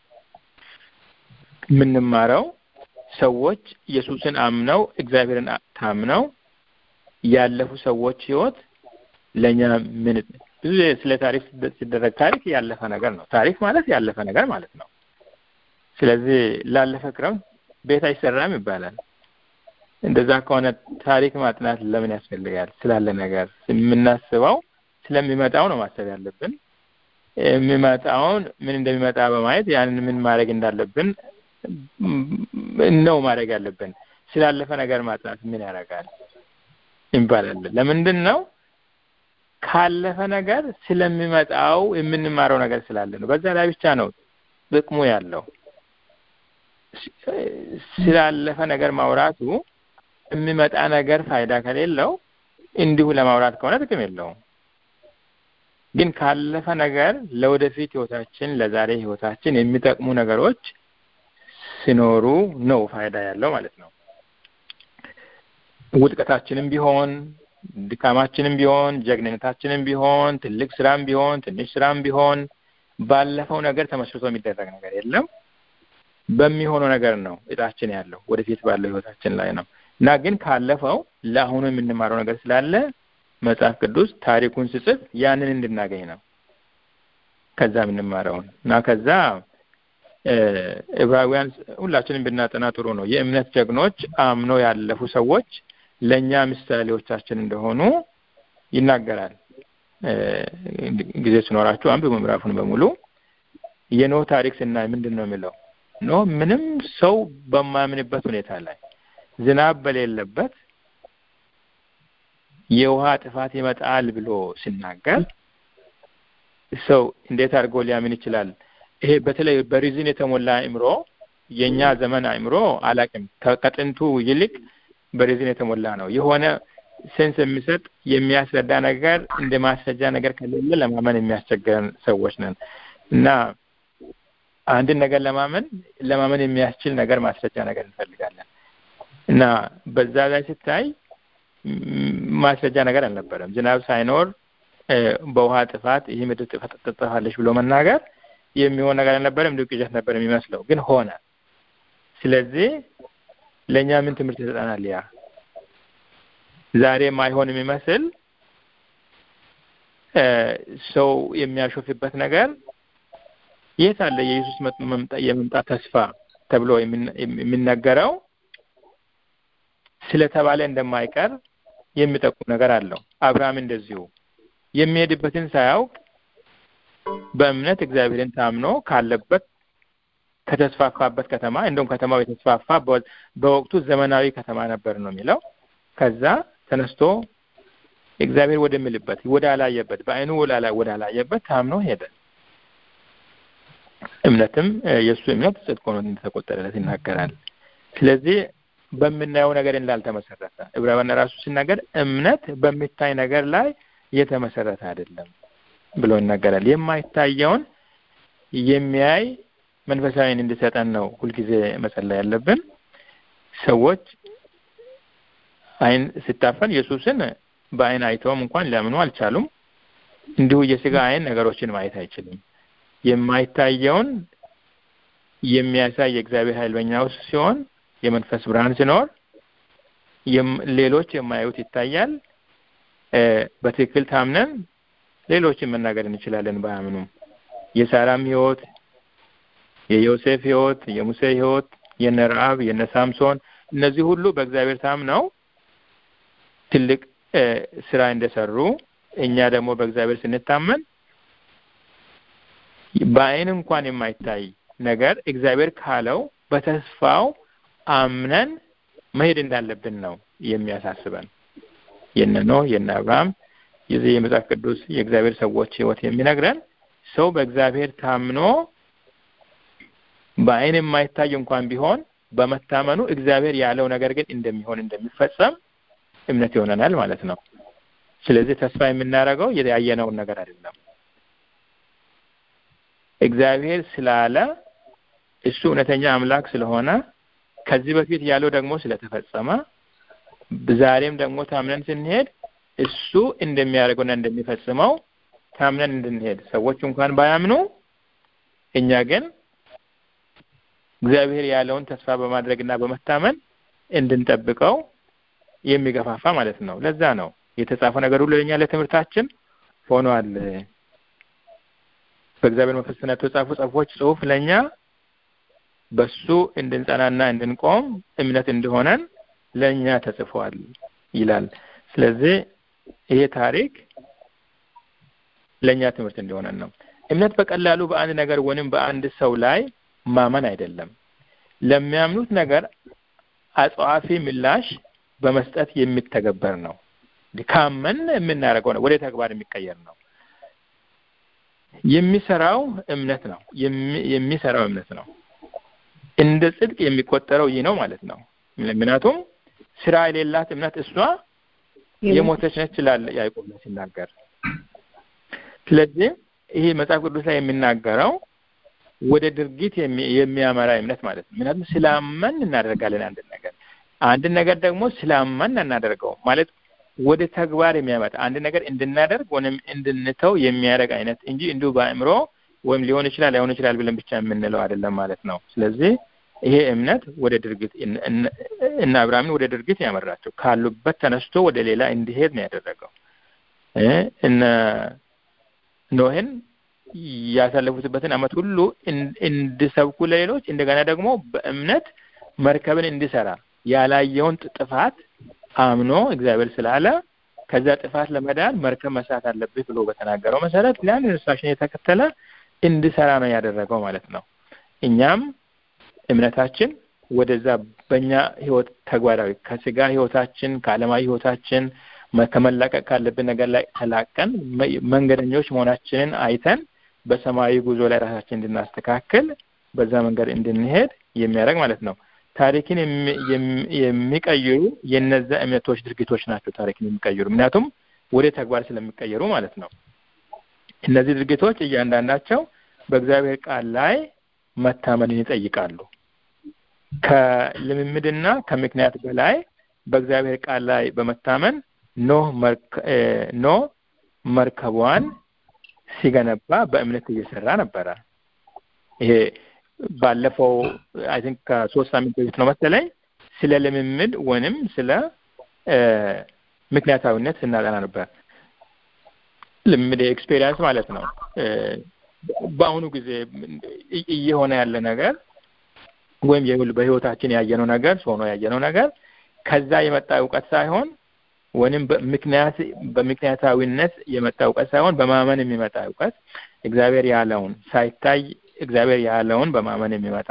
የምንማረው ሰዎች ኢየሱስን አምነው እግዚአብሔርን ታምነው ያለፉ ሰዎች ህይወት ለእኛ ምን ብዙ ስለ ታሪክ ሲደረግ ታሪክ ያለፈ ነገር ነው። ታሪክ ማለት ያለፈ ነገር ማለት ነው። ስለዚህ ላለፈ ክረምት ቤት አይሰራም ይባላል። እንደዛ ከሆነ ታሪክ ማጥናት ለምን ያስፈልጋል? ስላለ ነገር የምናስበው ስለሚመጣው ነው ማሰብ ያለብን። የሚመጣውን ምን እንደሚመጣ በማየት ያንን ምን ማድረግ እንዳለብን ነው ማድረግ ያለብን። ስላለፈ ነገር ማጥናት ምን ያደርጋል ይባላል። ለምንድን ነው? ካለፈ ነገር ስለሚመጣው የምንማረው ነገር ስላለ ነው። በዛ ላይ ብቻ ነው ጥቅሙ ያለው። ስላለፈ ነገር ማውራቱ የሚመጣ ነገር ፋይዳ ከሌለው እንዲሁ ለማውራት ከሆነ ጥቅም የለውም። ግን ካለፈ ነገር ለወደፊት ህይወታችን፣ ለዛሬ ህይወታችን የሚጠቅሙ ነገሮች ሲኖሩ ነው ፋይዳ ያለው ማለት ነው። ውድቀታችንም ቢሆን ድካማችንም ቢሆን ጀግንነታችንም ቢሆን ትልቅ ስራም ቢሆን ትንሽ ስራም ቢሆን ባለፈው ነገር ተመስርቶ የሚደረግ ነገር የለም። በሚሆነው ነገር ነው እጣችን ያለው ወደፊት ባለው ህይወታችን ላይ ነው እና ግን ካለፈው ለአሁኑ የምንማረው ነገር ስላለ መጽሐፍ ቅዱስ ታሪኩን ስጽፍ ያንን እንድናገኝ ነው ከዛ የምንማረውን እና ከዛ ዕብራውያን ሁላችንም ብናጠና ጥሩ ነው። የእምነት ጀግኖች አምኖ ያለፉ ሰዎች ለእኛ ምሳሌዎቻችን እንደሆኑ ይናገራል። ጊዜ ሲኖራችሁ አንብቡ ምዕራፉን በሙሉ። የኖህ ታሪክ ስናይ ምንድን ነው የሚለው? ኖህ ምንም ሰው በማያምንበት ሁኔታ ላይ ዝናብ በሌለበት የውሃ ጥፋት ይመጣል ብሎ ሲናገር ሰው እንዴት አድርጎ ሊያምን ይችላል? ይሄ በተለይ በሪዝን የተሞላ አእምሮ የኛ ዘመን አእምሮ አላቅም ከጥንቱ ይልቅ በሪዝን የተሞላ ነው። የሆነ ሴንስ የሚሰጥ የሚያስረዳ ነገር እንደ ማስረጃ ነገር ከሌለ ለማመን የሚያስቸግረን ሰዎች ነን እና አንድን ነገር ለማመን ለማመን የሚያስችል ነገር ማስረጃ ነገር እንፈልጋለን እና በዛ ላይ ስታይ ማስረጃ ነገር አልነበረም። ዝናብ ሳይኖር በውሃ ጥፋት ይህ ምድር ትጠፋለች ብሎ መናገር የሚሆን ነገር አልነበረም። እንዲሁ ቅዠት ነበር የሚመስለው፣ ግን ሆነ። ስለዚህ ለእኛ ምን ትምህርት ይሰጠናል? ያ ዛሬ ማይሆን የሚመስል ሰው የሚያሾፍበት ነገር የት አለ? የኢየሱስ የመምጣት ተስፋ ተብሎ የሚነገረው ስለተባለ እንደማይቀር የሚጠቁም ነገር አለው። አብርሃም እንደዚሁ የሚሄድበትን ሳያውቅ በእምነት እግዚአብሔርን ታምኖ ካለበት ከተስፋፋበት ከተማ እንደውም ከተማው የተስፋፋ በወቅቱ ዘመናዊ ከተማ ነበር ነው የሚለው። ከዛ ተነስቶ እግዚአብሔር ወደሚልበት ወደ አላየበት በዓይኑ ወደ አላየበት ታምኖ ሄደ። እምነትም የእሱ እምነት ጽድቅ ሆኖ እንደተቆጠረለት ይናገራል። ስለዚህ በምናየው ነገር እንዳልተመሰረተ ዕብራውያን ራሱ ሲናገር እምነት በሚታይ ነገር ላይ የተመሰረተ አይደለም ብሎ ይናገራል። የማይታየውን የሚያይ መንፈሳዊን እንዲሰጠን ነው ሁልጊዜ መጸለይ ያለብን። ሰዎች ዓይን ሲታፈን ኢየሱስን በዓይን አይተውም እንኳን ሊያምኑ አልቻሉም። እንዲሁ የስጋ ዓይን ነገሮችን ማየት አይችልም። የማይታየውን የሚያሳይ የእግዚአብሔር ኃይል በእኛ ውስጥ ሲሆን የመንፈስ ብርሃን ሲኖር ሌሎች የማያዩት ይታያል። በትክክል ታምነን ሌሎችን መናገር እንችላለን ባያምኑም። የሳራም ሕይወት፣ የዮሴፍ ሕይወት፣ የሙሴ ሕይወት፣ የነ ረአብ፣ የነ ሳምሶን እነዚህ ሁሉ በእግዚአብሔር ታምነው ትልቅ ስራ እንደሰሩ እኛ ደግሞ በእግዚአብሔር ስንታመን በዓይን እንኳን የማይታይ ነገር እግዚአብሔር ካለው በተስፋው አምነን መሄድ እንዳለብን ነው የሚያሳስበን። የነ ኖህ የነ አብርሃም የዚህ የመጽሐፍ ቅዱስ የእግዚአብሔር ሰዎች ሕይወት የሚነግረን ሰው በእግዚአብሔር ታምኖ በዓይን የማይታይ እንኳን ቢሆን በመታመኑ እግዚአብሔር ያለው ነገር ግን እንደሚሆን እንደሚፈጸም እምነት ይሆነናል ማለት ነው። ስለዚህ ተስፋ የምናደርገው ያየነውን ነገር አይደለም። እግዚአብሔር ስላለ እሱ እውነተኛ አምላክ ስለሆነ ከዚህ በፊት ያለው ደግሞ ስለተፈጸመ ዛሬም ደግሞ ታምነን ስንሄድ እሱ እንደሚያደርገውና እንደሚፈጽመው ታምነን እንድንሄድ ሰዎች እንኳን ባያምኑ እኛ ግን እግዚአብሔር ያለውን ተስፋ በማድረግና በመታመን እንድንጠብቀው የሚገፋፋ ማለት ነው። ለዛ ነው የተጻፈው ነገር ሁሉ ለኛ ለትምህርታችን ሆኗል። በእግዚአብሔር መንፈስ የተጻፉ ጽሑፎች ጽሑፍ ለኛ በሱ እንድንጸናና እንድንቆም እምነት እንደሆነን ለእኛ ተጽፏል ይላል። ስለዚህ ይሄ ታሪክ ለእኛ ትምህርት እንደሆነን ነው። እምነት በቀላሉ በአንድ ነገር ወይም በአንድ ሰው ላይ ማመን አይደለም። ለሚያምኑት ነገር አጽዋፊ ምላሽ በመስጠት የሚተገበር ነው። ካመን የምናደርገው ነው፣ ወደ ተግባር የሚቀየር ነው። የሚሰራው እምነት ነው። የሚሰራው እምነት ነው። እንደ ጽድቅ የሚቆጠረው ይህ ነው ማለት ነው። ምክንያቱም ስራ የሌላት እምነት እሷ የሞተች ነች ይላል ያዕቆብ ላይ ሲናገር። ስለዚህ ይሄ መጽሐፍ ቅዱስ ላይ የሚናገረው ወደ ድርጊት የሚያመራ እምነት ማለት ነው። ምክንያቱም ስላመን እናደርጋለን አንድን ነገር አንድን ነገር ደግሞ ስላመን እናደርገው ማለት ወደ ተግባር የሚያመጣ አንድ ነገር እንድናደርግ ወይም እንድንተው የሚያደርግ አይነት እንጂ እንዲሁ በአእምሮ ወይም ሊሆን ይችላል ላይሆን ይችላል ብለን ብቻ የምንለው አይደለም ማለት ነው። ስለዚህ ይሄ እምነት ወደ ድርጊት እና አብርሃምን ወደ ድርጊት ያመራቸው ካሉበት ተነስቶ ወደ ሌላ እንዲሄድ ነው ያደረገው። እነ ኖህን ያሳለፉትበትን ዓመት ሁሉ እንዲሰብኩ ለሌሎች እንደገና ደግሞ በእምነት መርከብን እንዲሰራ ያላየውን ጥፋት አምኖ እግዚአብሔር ስላለ ከዛ ጥፋት ለመዳን መርከብ መስራት አለብህ ብሎ በተናገረው መሰረት ያን ኢንስትራክሽን የተከተለ እንዲሰራ ነው ያደረገው ማለት ነው። እኛም እምነታችን ወደዛ በእኛ ህይወት ተግባራዊ ከስጋ ህይወታችን ከዓለማዊ ህይወታችን ከመላቀቅ ካለብን ነገር ላይ ተላቀን መንገደኞች መሆናችንን አይተን በሰማያዊ ጉዞ ላይ ራሳችን እንድናስተካክል በዛ መንገድ እንድንሄድ የሚያደርግ ማለት ነው። ታሪክን የሚቀይሩ የነዛ እምነቶች ድርጊቶች ናቸው ታሪክን የሚቀይሩ ምክንያቱም ወደ ተግባር ስለሚቀየሩ ማለት ነው። እነዚህ ድርጊቶች እያንዳንዳቸው በእግዚአብሔር ቃል ላይ መታመንን ይጠይቃሉ። ከልምምድና ከምክንያት በላይ በእግዚአብሔር ቃል ላይ በመታመን ኖህ ኖህ መርከቧን ሲገነባ በእምነት እየሰራ ነበረ። ይሄ ባለፈው አይ ቲንክ ከሶስት ሳምንት በፊት ነው መሰለኝ ስለ ልምምድ ወይንም ስለ ምክንያታዊነት ስናጠና ነበር። ልምምድ ኤክስፔሪንስ ማለት ነው። በአሁኑ ጊዜ እየሆነ ያለ ነገር ወይም በህይወታችን ያየነው ነገር ሆኖ ያየነው ነገር ከዛ የመጣ እውቀት ሳይሆን ወይም በምክንያት በምክንያታዊነት የመጣ እውቀት ሳይሆን በማመን የሚመጣ እውቀት እግዚአብሔር ያለውን ሳይታይ እግዚአብሔር ያለውን በማመን የሚመጣ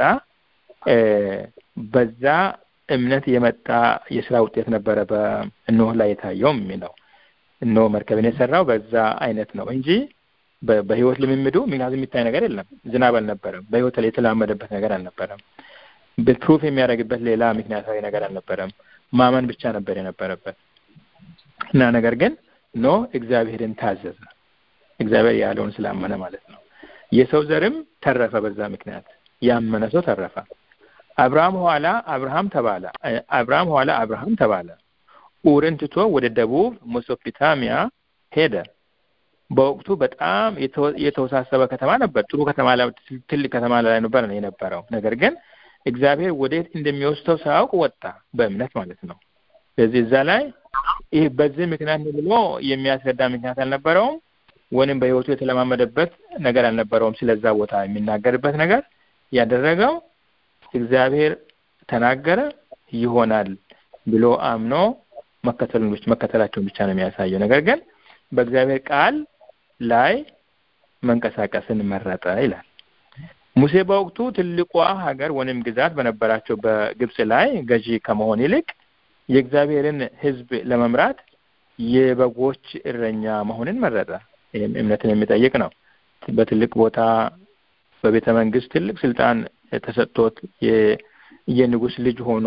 በዛ እምነት የመጣ የስራ ውጤት ነበረ በኖህ ላይ የታየው የሚለው ኖህ መርከብን የሰራው በዛ አይነት ነው እንጂ በህይወት ልምምዱ ምክንያቱም የሚታይ ነገር የለም። ዝናብ አልነበረም። በህይወት ላይ የተላመደበት ነገር አልነበረም። ፕሩፍ የሚያደርግበት ሌላ ምክንያታዊ ነገር አልነበረም። ማመን ብቻ ነበር የነበረበት እና ነገር ግን ኖህ እግዚአብሔርን ታዘዘ። እግዚአብሔር ያለውን ስላመነ ማለት ነው። የሰው ዘርም ተረፈ። በዛ ምክንያት ያመነ ሰው ተረፈ። አብርሃም ኋላ አብርሃም ተባለ። አብርሃም ኋላ አብርሃም ተባለ። ኡርን ትቶ ወደ ደቡብ ሜሶፖታሚያ ሄደ። በወቅቱ በጣም የተወሳሰበ ከተማ ነበር። ጥሩ ከተማ ትልቅ ከተማ ላይ ነበር የነበረው። ነገር ግን እግዚአብሔር ወዴት እንደሚወስደው ሳያውቅ ወጣ፣ በእምነት ማለት ነው። ስለዚህ እዛ ላይ ይህ በዚህ ምክንያት ብሎ የሚያስረዳ ምክንያት አልነበረውም፣ ወይም በህይወቱ የተለማመደበት ነገር አልነበረውም። ስለዛ ቦታ የሚናገርበት ነገር ያደረገው እግዚአብሔር ተናገረ ይሆናል ብሎ አምኖ መከተሉን መከተላቸውን ብቻ ነው የሚያሳየው። ነገር ግን በእግዚአብሔር ቃል ላይ መንቀሳቀስን መረጠ ይላል። ሙሴ በወቅቱ ትልቋ ሀገር ወይም ግዛት በነበራቸው በግብጽ ላይ ገዢ ከመሆን ይልቅ የእግዚአብሔርን ሕዝብ ለመምራት የበጎች እረኛ መሆንን መረጠ። ይህም እምነትን የሚጠይቅ ነው። በትልቅ ቦታ በቤተ መንግስት ትልቅ ስልጣን ተሰጥቶት የንጉስ ልጅ ሆኖ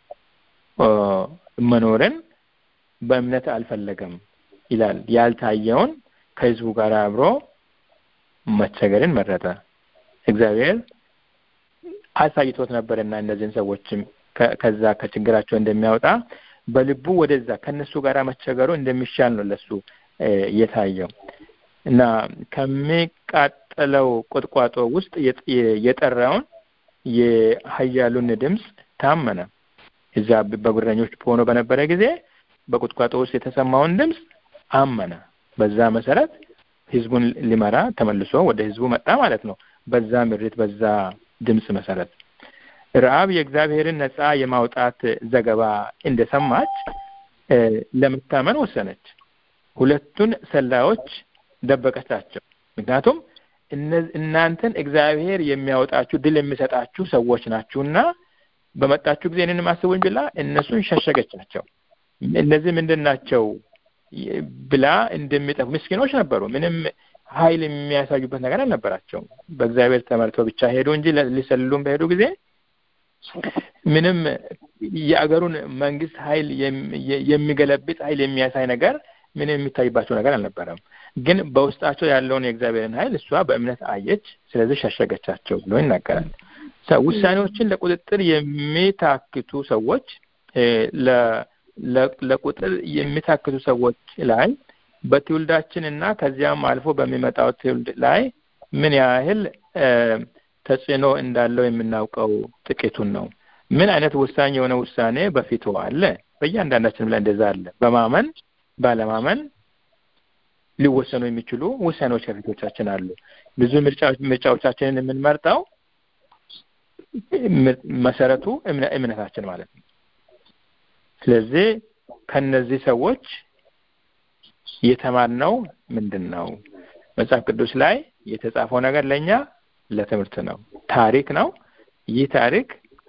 መኖርን በእምነት አልፈለገም ይላል። ያልታየውን ከህዝቡ ጋር አብሮ መቸገርን መረጠ። እግዚአብሔር አሳይቶት ነበርና እነዚህን ሰዎችም ከዛ ከችግራቸው እንደሚያወጣ በልቡ ወደዛ ከነሱ ጋር መቸገሩ እንደሚሻል ነው ለሱ የታየው እና ከሚቃጠለው ቁጥቋጦ ውስጥ የጠራውን የኃያሉን ድምፅ ታመነ። እዛ በጉረኞች ሆኖ በነበረ ጊዜ በቁጥቋጦ ውስጥ የተሰማውን ድምፅ አመነ። በዛ መሰረት ህዝቡን ሊመራ ተመልሶ ወደ ህዝቡ መጣ ማለት ነው። በዛ ምሪት፣ በዛ ድምፅ መሰረት ረአብ የእግዚአብሔርን ነፃ የማውጣት ዘገባ እንደሰማች ለመታመን ወሰነች። ሁለቱን ሰላዮች ደበቀቻቸው። ምክንያቱም እናንተን እግዚአብሔር የሚያወጣችሁ ድል የሚሰጣችሁ ሰዎች ናችሁና በመጣችሁ ጊዜ እኔንም አስቡኝ ብላ እነሱን ሸሸገቻቸው። እነዚህ ምንድን ናቸው ብላ እንደሚጠፉ ምስኪኖች ነበሩ። ምንም ኃይል የሚያሳዩበት ነገር አልነበራቸውም። በእግዚአብሔር ተመርተው ብቻ ሄዱ እንጂ ሊሰልሉም በሄዱ ጊዜ ምንም የአገሩን መንግስት ኃይል የሚገለብጥ ኃይል የሚያሳይ ነገር ምንም የሚታይባቸው ነገር አልነበረም። ግን በውስጣቸው ያለውን የእግዚአብሔርን ኃይል እሷ በእምነት አየች። ስለዚህ ሸሸገቻቸው ብሎ ይናገራል። ውሳኔዎችን ለቁጥጥር የሚታክቱ ሰዎች ለቁጥር የሚታክቱ ሰዎች ላይ በትውልዳችን እና ከዚያም አልፎ በሚመጣው ትውልድ ላይ ምን ያህል ተጽዕኖ እንዳለው የምናውቀው ጥቂቱን ነው። ምን አይነት ወሳኝ የሆነ ውሳኔ በፊቱ አለ? በእያንዳንዳችንም ላይ እንደዛ አለ። በማመን ባለማመን ሊወሰኑ የሚችሉ ውሳኔዎች ከፊቶቻችን አሉ። ብዙ ምርጫዎቻችንን የምንመርጠው መሰረቱ እምነታችን ማለት ነው። ስለዚህ ከነዚህ ሰዎች የተማርነው ምንድን ነው? መጽሐፍ ቅዱስ ላይ የተጻፈው ነገር ለእኛ ለትምህርት ነው። ታሪክ ነው። ይህ ታሪክ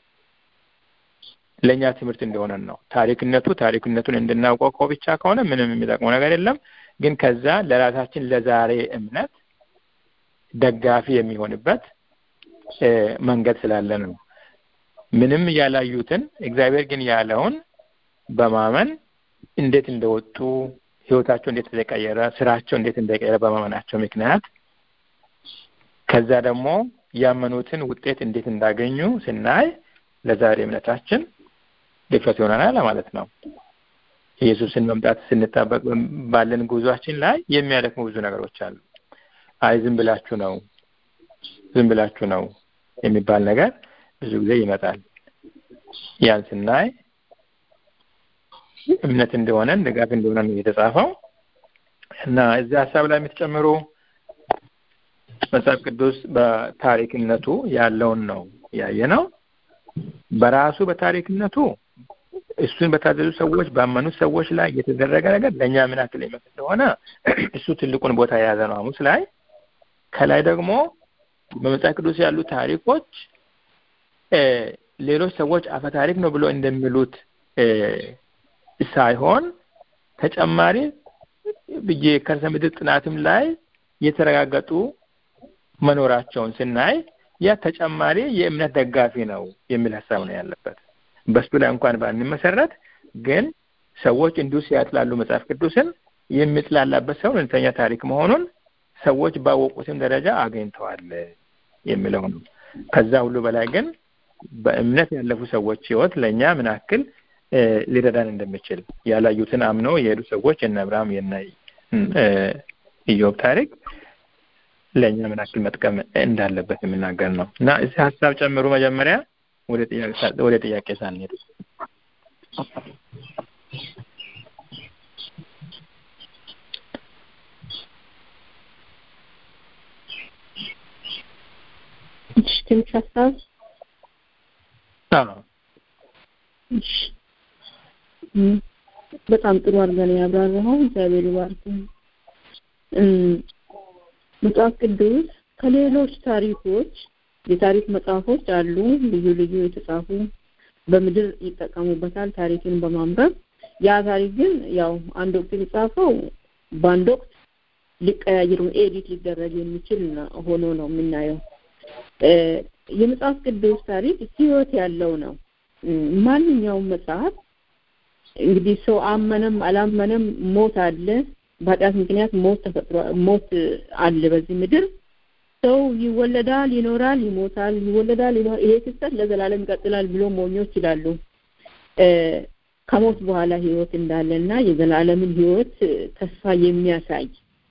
ለእኛ ትምህርት እንደሆነን ነው። ታሪክነቱ ታሪክነቱን እንድናውቀው እኮ ብቻ ከሆነ ምንም የሚጠቅመው ነገር የለም። ግን ከዛ ለራሳችን ለዛሬ እምነት ደጋፊ የሚሆንበት መንገድ ስላለ ነው። ምንም ያላዩትን እግዚአብሔር ግን ያለውን በማመን እንዴት እንደወጡ ህይወታቸው እንዴት እንደቀየረ፣ ስራቸው እንዴት እንደቀየረ በማመናቸው ምክንያት ከዛ ደግሞ ያመኑትን ውጤት እንዴት እንዳገኙ ስናይ ለዛሬ እምነታችን ድፍረት ይሆናል ማለት ነው። ኢየሱስን መምጣት ስንጣበቅ ባለን ጉዟችን ላይ የሚያደክሙ ብዙ ነገሮች አሉ። አይ ዝም ብላችሁ ነው ዝም ብላችሁ ነው የሚባል ነገር ብዙ ጊዜ ይመጣል። ያን ስናይ እምነት እንደሆነን ድጋፍ እንደሆነ ነው የተጻፈው እና እዚህ ሀሳብ ላይ የምትጨምሩ መጽሐፍ ቅዱስ በታሪክነቱ ያለውን ነው ያየ ነው። በራሱ በታሪክነቱ እሱን በታዘዙ ሰዎች ባመኑት ሰዎች ላይ የተደረገ ነገር ለእኛ ምን ያክል ይመስል እንደሆነ እሱ ትልቁን ቦታ የያዘ ነው ሐሙስ ላይ። ከላይ ደግሞ በመጽሐፍ ቅዱስ ያሉ ታሪኮች ሌሎች ሰዎች አፈ ታሪክ ነው ብሎ እንደሚሉት ሳይሆን ተጨማሪ የከርሰ ምድር ጥናትም ላይ የተረጋገጡ መኖራቸውን ስናይ ያ ተጨማሪ የእምነት ደጋፊ ነው የሚል ሀሳብ ነው ያለበት። በሱ ላይ እንኳን ባንመሰረት ግን ሰዎች እንዲሁ ሲያጥላሉ መጽሐፍ ቅዱስን የሚጥላላበት ሰው እውነተኛ ታሪክ መሆኑን ሰዎች ባወቁትም ደረጃ አግኝተዋል የሚለው ነው። ከዛ ሁሉ በላይ ግን በእምነት ያለፉ ሰዎች ህይወት ለእኛ ምን ያክል ሊረዳን እንደሚችል ያላዩትን አምነው የሄዱ ሰዎች የነ አብርሃም የነ ኢዮብ ታሪክ ለእኛ ምን ያክል መጥቀም እንዳለበት የሚናገር ነው እና እዚህ ሀሳብ ጨምሩ። መጀመሪያ ወደ ጥያቄ ሳንሄድ ትንሽ ሀሳብ እሺ በጣም ጥሩ አድርገን ያብራራኸው እግዚአብሔር ይባርክ። መጽሐፍ ቅዱስ ከሌሎች ታሪኮች የታሪክ መጽሐፎች አሉ ልዩ ልዩ የተጻፉ በምድር ይጠቀሙበታል ታሪክን በማንበብ ያ ታሪክ ግን ያው አንድ ወቅት የተጻፈው በአንድ ወቅት ሊቀያየር ኤዲት ሊደረግ የሚችል ሆኖ ነው የምናየው የመጽሐፍ ቅዱስ ታሪክ ህይወት ያለው ነው ማንኛውም መጽሐፍ እንግዲህ ሰው አመነም አላመነም ሞት አለ በኃጢአት ምክንያት ሞት ተፈጥሮ ሞት አለ በዚህ ምድር ሰው ይወለዳል ይኖራል ይሞታል ይወለዳል ይኖር ይሄ ክስተት ለዘላለም ይቀጥላል ብሎ ሞኞች ይላሉ ከሞት በኋላ ህይወት እንዳለና የዘላለምን ህይወት ተስፋ የሚያሳይ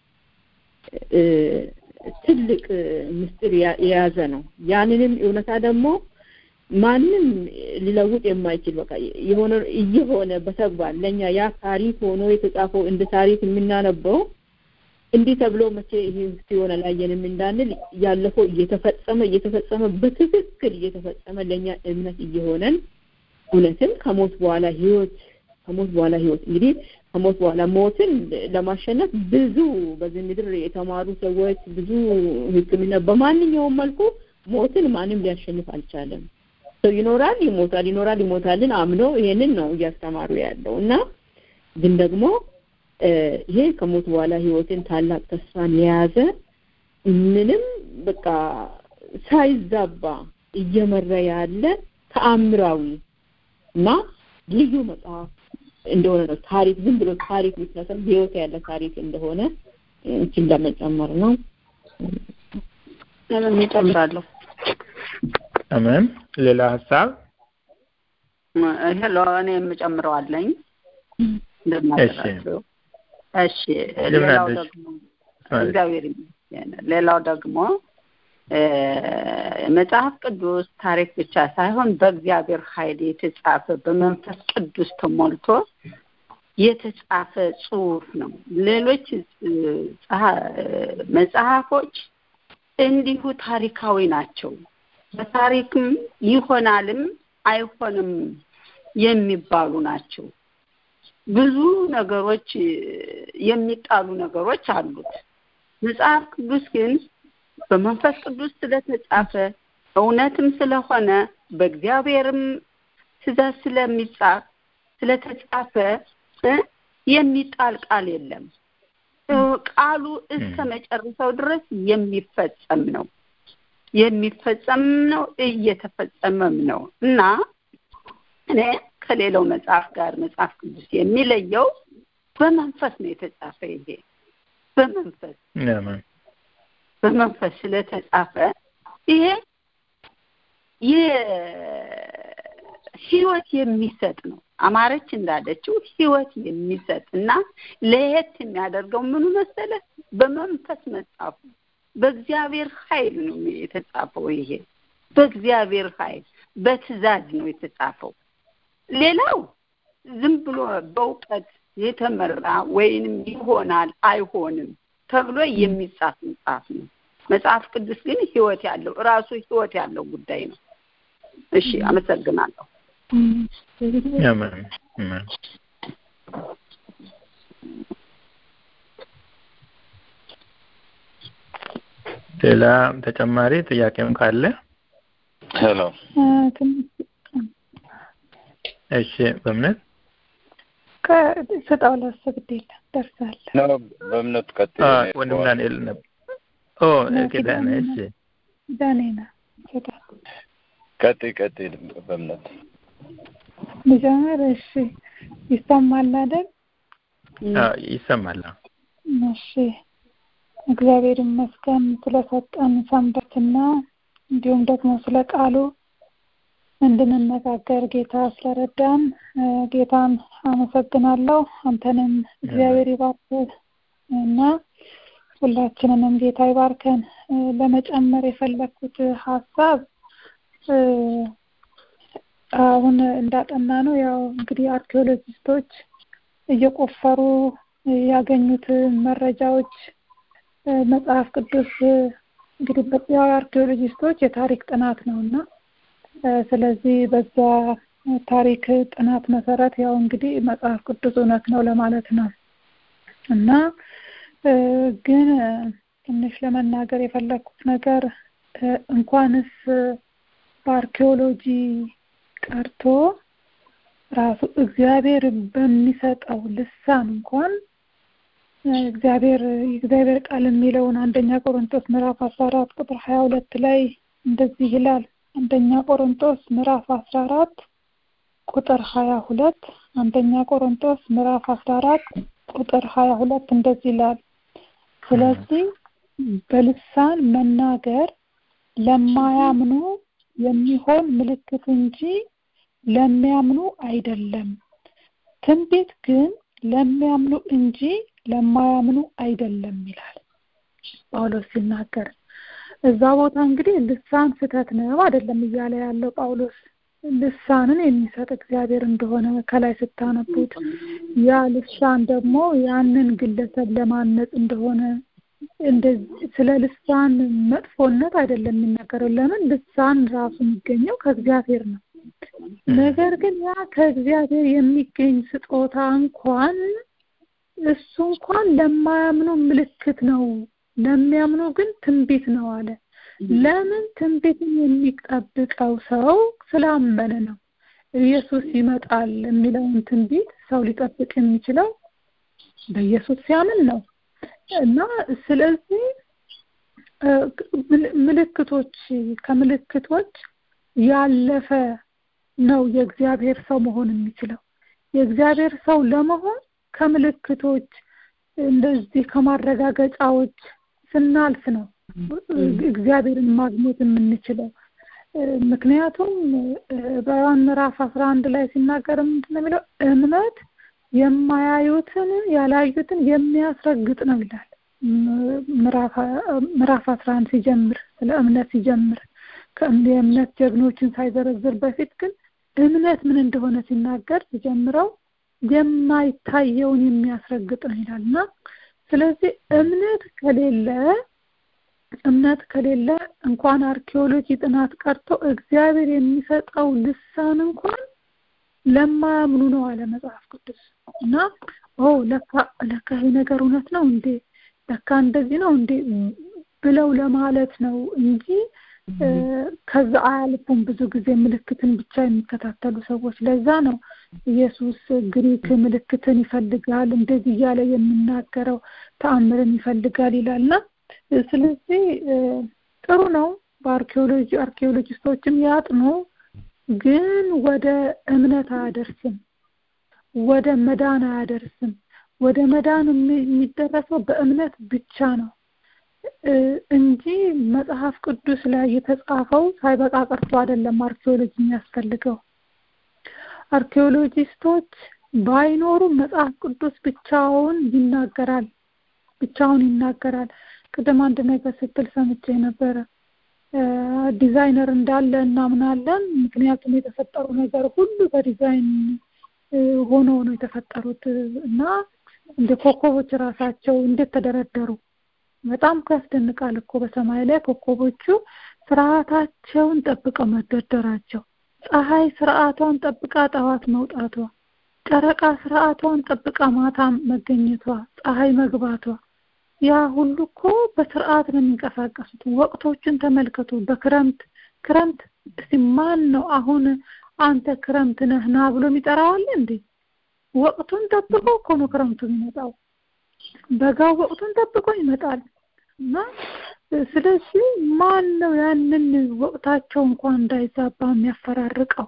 ትልቅ ምስጢር የያዘ ነው ያንንም እውነታ ደግሞ ማንም ሊለውጥ የማይችል በቃ የሆነ እየሆነ በተግባር ለኛ ያ ታሪክ ሆኖ የተጻፈው እንደ ታሪክ የምናነበው እንዲህ ተብሎ መቼ ይሄ ሲሆን አላየንም እንዳንል ያለፈው እየተፈጸመ እየተፈጸመ በትክክል እየተፈጸመ ለኛ እምነት እየሆነን እውነትም ከሞት በኋላ ህይወት ከሞት በኋላ ህይወት እንግዲህ ከሞት በኋላ ሞትን ለማሸነፍ ብዙ በዚህ ምድር የተማሩ ሰዎች ብዙ ህክምና በማንኛውም መልኩ ሞትን ማንም ሊያሸንፍ አልቻለም ሰው ይኖራል ይሞታል ይኖራል ይሞታልን አምኖ ይሄንን ነው እያስተማሩ ያለው እና ግን ደግሞ ይሄ ከሞት በኋላ ህይወትን ታላቅ ተስፋን የያዘ ምንም በቃ ሳይዛባ እየመራ ያለ ተአምራዊ እና ልዩ መጽሐፍ እንደሆነ ነው ታሪክ ዝም ብሎ ታሪክ ብቻ ሳይሆን ህይወት ያለ ታሪክ እንደሆነ እንችን ለመጨመር ነው ለምን እጨምራለሁ አሜን ሌላ ሀሳብ ሄሎ እኔ የምጨምረው አለኝ እንደናገራቸው እሺ ሌላው ደግሞ እግዚአብሔር ይመስገን ሌላው ደግሞ መጽሐፍ ቅዱስ ታሪክ ብቻ ሳይሆን በእግዚአብሔር ኃይል የተጻፈ በመንፈስ ቅዱስ ተሞልቶ የተጻፈ ጽሁፍ ነው ሌሎች መጽሐፎች እንዲሁ ታሪካዊ ናቸው በታሪክም ይሆናልም አይሆንም የሚባሉ ናቸው ብዙ ነገሮች የሚጣሉ ነገሮች አሉት መጽሐፍ ቅዱስ ግን በመንፈስ ቅዱስ ስለተጻፈ እውነትም ስለሆነ በእግዚአብሔርም ትእዛዝ ስለሚጻፍ ስለተጻፈ የሚጣል ቃል የለም ቃሉ እስከ መጨረሻው ድረስ የሚፈጸም ነው የሚፈጸም ነው እየተፈጸመም ነው እና እኔ ከሌላው መጽሐፍ ጋር መጽሐፍ ቅዱስ የሚለየው በመንፈስ ነው የተጻፈ ይሄ በመንፈስ በመንፈስ ስለተጻፈ ይሄ ህይወት የሚሰጥ ነው አማረች እንዳለችው ህይወት የሚሰጥ እና ለየት የሚያደርገው ምኑ መሰለ በመንፈስ መጻፉ በእግዚአብሔር ኃይል ነው የተጻፈው ይሄ በእግዚአብሔር ኃይል በትእዛዝ ነው የተጻፈው ሌላው ዝም ብሎ በእውቀት የተመራ ወይንም ይሆናል አይሆንም ተብሎ የሚጻፍ መጽሐፍ ነው መጽሐፍ ቅዱስ ግን ህይወት ያለው ራሱ ህይወት ያለው ጉዳይ ነው እሺ አመሰግናለሁ ሌላ ተጨማሪ ጥያቄም ካለ ሄሎ እሺ በእምነት ስጠው ለእሱ ግዴለ ደርሳለ ነው በእምነት ቀጥ ወንድም ዳንኤል ነበር ኦ ኪዳነ እሺ ዳኔና ቀጥ ቀጥ በእምነት ልጀምር እሺ ይሰማል አይደል ይሰማል እሺ እግዚአብሔር ይመስገን ስለሰጠን ሰንበትና እንዲሁም ደግሞ ስለ ቃሉ እንድንነጋገር ጌታ ስለረዳን ጌታን አመሰግናለሁ አንተንም እግዚአብሔር ይባርክ እና ሁላችንንም ጌታ ይባርከን ለመጨመር የፈለግኩት ሀሳብ አሁን እንዳጠና ነው ያው እንግዲህ አርኪኦሎጂስቶች እየቆፈሩ ያገኙት መረጃዎች መጽሐፍ ቅዱስ እንግዲህ ያው አርኪኦሎጂስቶች የታሪክ ጥናት ነው እና ስለዚህ በዛ ታሪክ ጥናት መሰረት ያው እንግዲህ መጽሐፍ ቅዱስ እውነት ነው ለማለት ነው እና ግን ትንሽ ለመናገር የፈለግኩት ነገር እንኳንስ በአርኪኦሎጂ ቀርቶ ራሱ እግዚአብሔር በሚሰጠው ልሳን እንኳን እግዚአብሔር የእግዚአብሔር ቃል የሚለውን አንደኛ ቆሮንቶስ ምዕራፍ አስራ አራት ቁጥር ሀያ ሁለት ላይ እንደዚህ ይላል። አንደኛ ቆሮንቶስ ምዕራፍ አስራ አራት ቁጥር ሀያ ሁለት አንደኛ ቆሮንቶስ ምዕራፍ አስራ አራት ቁጥር ሀያ ሁለት እንደዚህ ይላል። ስለዚህ በልሳን መናገር ለማያምኑ የሚሆን ምልክት እንጂ ለሚያምኑ አይደለም። ትንቢት ግን ለሚያምኑ እንጂ ለማያምኑ አይደለም ይላል ጳውሎስ ሲናገር። እዛ ቦታ እንግዲህ ልሳን ስህተት ነው አይደለም እያለ ያለው ጳውሎስ ልሳንን የሚሰጥ እግዚአብሔር እንደሆነ ከላይ ስታነቡት ያ ልሳን ደግሞ ያንን ግለሰብ ለማነጽ እንደሆነ ስለ ልሳን መጥፎነት አይደለም የሚናገረው። ለምን ልሳን ራሱ የሚገኘው ከእግዚአብሔር ነው። ነገር ግን ያ ከእግዚአብሔር የሚገኝ ስጦታ እንኳን እሱ እንኳን ለማያምኑ ምልክት ነው፣ ለሚያምኑ ግን ትንቢት ነው አለ። ለምን ትንቢትን የሚጠብቀው ሰው ስላመነ ነው። ኢየሱስ ይመጣል የሚለውን ትንቢት ሰው ሊጠብቅ የሚችለው በኢየሱስ ሲያምን ነው እና ስለዚህ ምልክቶች ከምልክቶች ያለፈ ነው የእግዚአብሔር ሰው መሆን የሚችለው። የእግዚአብሔር ሰው ለመሆን ከምልክቶች እንደዚህ ከማረጋገጫዎች ስናልፍ ነው እግዚአብሔርን ማግኘት የምንችለው። ምክንያቱም በዮሐን ምዕራፍ አስራ አንድ ላይ ሲናገር ምንድን ነው የሚለው? እምነት የማያዩትን ያላዩትን የሚያስረግጥ ነው ይላል። ምዕራፍ አስራ አንድ ሲጀምር ስለ እምነት ሲጀምር የእምነት ጀግኖችን ሳይዘረዝር በፊት ግን እምነት ምን እንደሆነ ሲናገር ሲጀምረው የማይታየውን የሚያስረግጥ ነው ይላል እና ስለዚህ እምነት ከሌለ እምነት ከሌለ እንኳን አርኪኦሎጂ ጥናት ቀርቶ እግዚአብሔር የሚሰጠው ልሳን እንኳን ለማያምኑ ነው አለ መጽሐፍ ቅዱስ እና ኦ ለካ ለካ ይሄ ነገር እውነት ነው እንዴ ለካ እንደዚህ ነው እንዴ ብለው ለማለት ነው እንጂ ከዛ አያልፉም። ብዙ ጊዜ ምልክትን ብቻ የሚከታተሉ ሰዎች። ለዛ ነው ኢየሱስ ግሪክ ምልክትን ይፈልጋል እንደዚህ እያለ የሚናገረው ተአምርን ይፈልጋል ይላልና ስለዚህ ጥሩ ነው። በአርኪኦሎጂ አርኪኦሎጂስቶችም ያጥኑ፣ ግን ወደ እምነት አያደርስም፣ ወደ መዳን አያደርስም። ወደ መዳን የሚደረሰው በእምነት ብቻ ነው እንጂ መጽሐፍ ቅዱስ ላይ የተጻፈው ሳይበቃ ቀርቶ አይደለም አርኪኦሎጂ የሚያስፈልገው። አርኪኦሎጂስቶች ባይኖሩ መጽሐፍ ቅዱስ ብቻውን ይናገራል፣ ብቻውን ይናገራል። ቅድም አንድ ነገር ስትል ሰምቼ ነበረ። ዲዛይነር እንዳለ እናምናለን፣ ምክንያቱም የተፈጠሩ ነገር ሁሉ በዲዛይን ሆኖ ነው የተፈጠሩት እና እንደ ኮከቦች ራሳቸው እንዴት ተደረደሩ በጣም ያስደንቃል እኮ በሰማይ ላይ ኮከቦቹ ስርዓታቸውን ጠብቀው መደርደራቸው፣ ፀሐይ ስርዓቷን ጠብቃ ጠዋት መውጣቷ፣ ጨረቃ ስርዓቷን ጠብቃ ማታ መገኘቷ፣ ፀሐይ መግባቷ፣ ያ ሁሉ እኮ በስርዓት ነው የሚንቀሳቀሱት። ወቅቶችን ተመልከቱ። በክረምት ክረምት እስቲ ማን ነው አሁን አንተ ክረምት ነህ ና ብሎ የሚጠራዋል እንዴ? ወቅቱን ጠብቆ እኮ ነው ክረምቱ የሚመጣው። በጋው ወቅቱን ጠብቆ ይመጣል እና ስለዚህ ማን ነው ያንን ወቅታቸው እንኳን እንዳይዛባ የሚያፈራርቀው?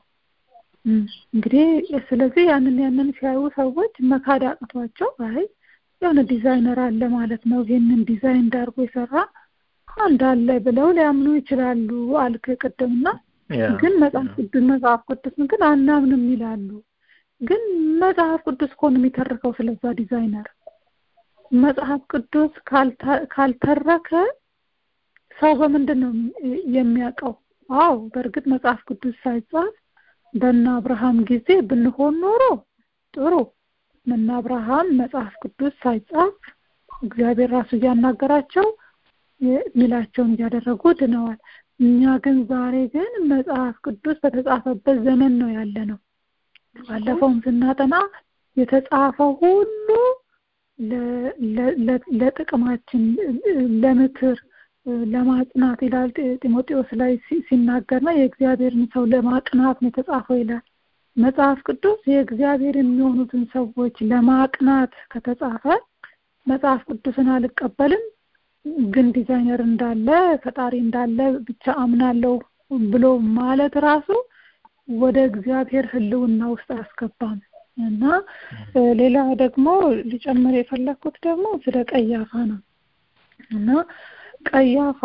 እንግዲህ ስለዚህ ያንን ያንን ሲያዩ ሰዎች መካድ አቅቷቸው አይ የሆነ ዲዛይነር አለ ማለት ነው ይሄንን ዲዛይን እንዳርጎ የሰራ አንድ አለ ብለው ሊያምኑ ይችላሉ አልክ ቅድምና ግን መጽሐፍ ቅዱስ መጽሐፍ ቅዱስ ግን አናምንም ይላሉ። ግን መጽሐፍ ቅዱስ እኮ ነው የሚተርከው ስለዛ ዲዛይነር መጽሐፍ ቅዱስ ካልተረከ ሰው በምንድን ነው የሚያውቀው? አዎ በእርግጥ መጽሐፍ ቅዱስ ሳይጻፍ በእነ አብርሃም ጊዜ ብንሆን ኖሮ ጥሩ። እነ አብርሃም መጽሐፍ ቅዱስ ሳይጻፍ እግዚአብሔር ራሱ እያናገራቸው ሚላቸውን እያደረጉ ድነዋል። እኛ ግን ዛሬ ግን መጽሐፍ ቅዱስ በተጻፈበት ዘመን ነው ያለ ነው። ባለፈውም ስናጠና የተጻፈው ሁሉ ለጥቅማችን ለምክር ለማጽናት ይላል ጢሞቴዎስ ላይ ሲናገርና የእግዚአብሔርን ሰው ለማቅናት ነው የተጻፈው ይላል። መጽሐፍ ቅዱስ የእግዚአብሔር የሚሆኑትን ሰዎች ለማቅናት ከተጻፈ መጽሐፍ ቅዱስን አልቀበልም ግን ዲዛይነር እንዳለ ፈጣሪ እንዳለ ብቻ አምናለሁ ብሎ ማለት ራሱ ወደ እግዚአብሔር ሕልውና ውስጥ አያስገባም እና ሌላ ደግሞ ሊጨምር የፈለግኩት ደግሞ ስለ ቀያፋ ነው እና ቀያፋ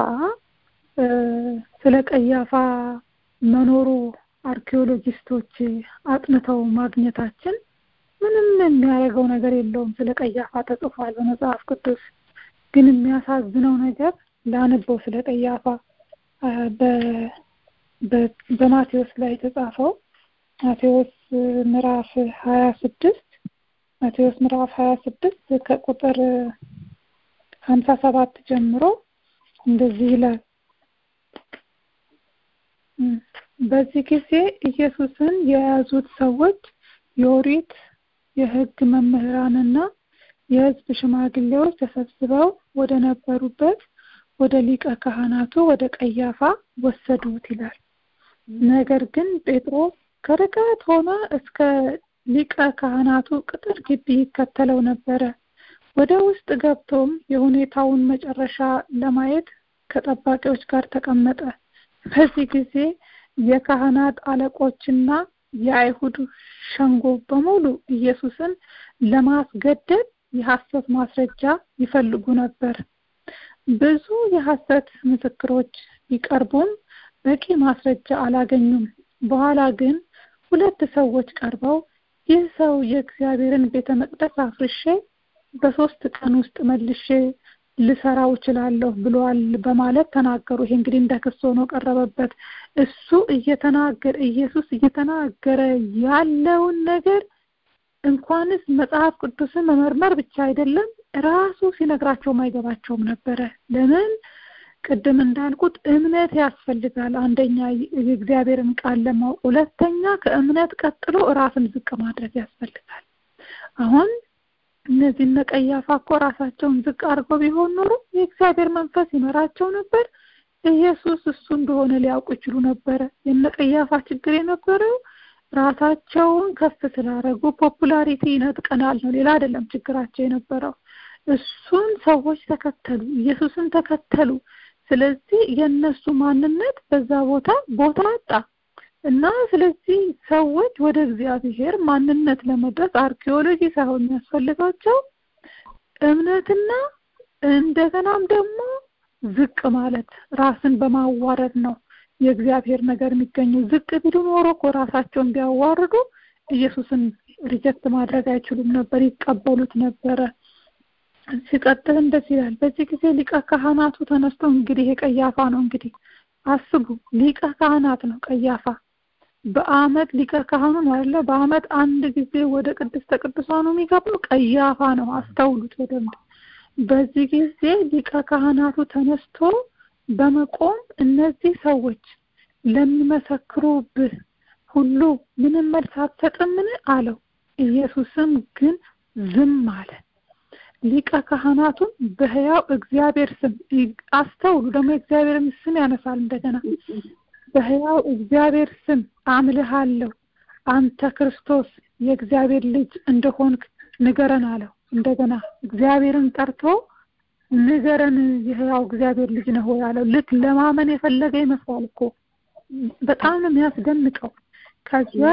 ስለ ቀያፋ መኖሩ አርኪኦሎጂስቶች አጥንተው ማግኘታችን ምንም የሚያደርገው ነገር የለውም። ስለ ቀያፋ ተጽፏል በመጽሐፍ ቅዱስ። ግን የሚያሳዝነው ነገር ላነበው ስለ ቀያፋ በማቴዎስ ላይ የተጻፈው ማቴዎስ ምዕራፍ ሀያ ስድስት ማቴዎስ ምዕራፍ ሀያ ስድስት ከቁጥር ሀምሳ ሰባት ጀምሮ እንደዚህ ይላል። በዚህ ጊዜ ኢየሱስን የያዙት ሰዎች የኦሪት የሕግ መምህራንና የሕዝብ ሽማግሌዎች ተሰብስበው ወደ ነበሩበት ወደ ሊቀ ካህናቱ ወደ ቀያፋ ወሰዱት ይላል። ነገር ግን ጴጥሮስ ከርቀት ሆነ እስከ ሊቀ ካህናቱ ቅጥር ግቢ ይከተለው ነበረ። ወደ ውስጥ ገብቶም የሁኔታውን መጨረሻ ለማየት ከጠባቂዎች ጋር ተቀመጠ። በዚህ ጊዜ የካህናት አለቆችና የአይሁድ ሸንጎ በሙሉ ኢየሱስን ለማስገደል የሐሰት ማስረጃ ይፈልጉ ነበር። ብዙ የሐሰት ምስክሮች ቢቀርቡም በቂ ማስረጃ አላገኙም። በኋላ ግን ሁለት ሰዎች ቀርበው ይህ ሰው የእግዚአብሔርን ቤተ መቅደስ አፍርሼ በሶስት ቀን ውስጥ መልሼ ልሰራው እችላለሁ ብሏል በማለት ተናገሩ። ይሄ እንግዲህ እንደ ክስ ሆኖ ቀረበበት። እሱ እየተናገረ ኢየሱስ እየተናገረ ያለውን ነገር እንኳንስ መጽሐፍ ቅዱስን መመርመር ብቻ አይደለም ራሱ ሲነግራቸውም አይገባቸውም ነበረ። ለምን? ቅድም እንዳልኩት እምነት ያስፈልጋል። አንደኛ የእግዚአብሔርን ቃል ለማወቅ፣ ሁለተኛ ከእምነት ቀጥሎ ራስን ዝቅ ማድረግ ያስፈልጋል። አሁን እነዚህ እነ ቀያፋ እኮ ራሳቸውን ዝቅ አድርገው ቢሆን ኖሮ የእግዚአብሔር መንፈስ ይመራቸው ነበር። ኢየሱስ እሱ እንደሆነ ሊያውቁ ይችሉ ነበረ። የነ ቀያፋ ችግር የነበረው ራሳቸውን ከፍ ስላደረጉ ፖፑላሪቲ ይነጥቀናል ነው፣ ሌላ አይደለም ችግራቸው የነበረው። እሱን ሰዎች ተከተሉ፣ ኢየሱስን ተከተሉ። ስለዚህ የእነሱ ማንነት በዛ ቦታ ቦታ አጣ እና ስለዚህ ሰዎች ወደ እግዚአብሔር ማንነት ለመድረስ አርኪኦሎጂ ሳይሆን የሚያስፈልጋቸው እምነትና እንደገናም ደግሞ ዝቅ ማለት ራስን በማዋረድ ነው የእግዚአብሔር ነገር የሚገኘው። ዝቅ ቢሉ ኖሮ እኮ ራሳቸውን ቢያዋርዱ ኢየሱስን ሪጀክት ማድረግ አይችሉም ነበር፣ ይቀበሉት ነበረ። ሲቀጥል እንደዚህ ይላል። በዚህ ጊዜ ሊቀ ካህናቱ ተነስቶ እንግዲህ የቀያፋ ነው እንግዲህ አስቡ፣ ሊቀ ካህናት ነው ቀያፋ። በአመት ሊቀ ካህኑ ነው አይደለ? በአመት አንድ ጊዜ ወደ ቅድስተ ቅዱሳኑ የሚገባው ቀያፋ ነው። አስተውሉት በደንብ። በዚህ ጊዜ ሊቀ ካህናቱ ተነስቶ በመቆም እነዚህ ሰዎች ለሚመሰክሩብህ ሁሉ ምንም መልስ አትሰጥምን? አለው። ኢየሱስም ግን ዝም አለ። ሊቀ ካህናቱም በሕያው እግዚአብሔር ስም አስተውሉ፣ ደግሞ የእግዚአብሔርን ስም ያነሳል እንደገና በሕያው እግዚአብሔር ስም አምልሃለሁ፣ አንተ ክርስቶስ የእግዚአብሔር ልጅ እንደሆንክ ንገረን አለው። እንደገና እግዚአብሔርን ጠርቶ ንገረን የሕያው እግዚአብሔር ልጅ ነህ ወይ አለው። ልክ ለማመን የፈለገ ይመስላል እኮ በጣም ነው የሚያስደንቀው። ከዚያ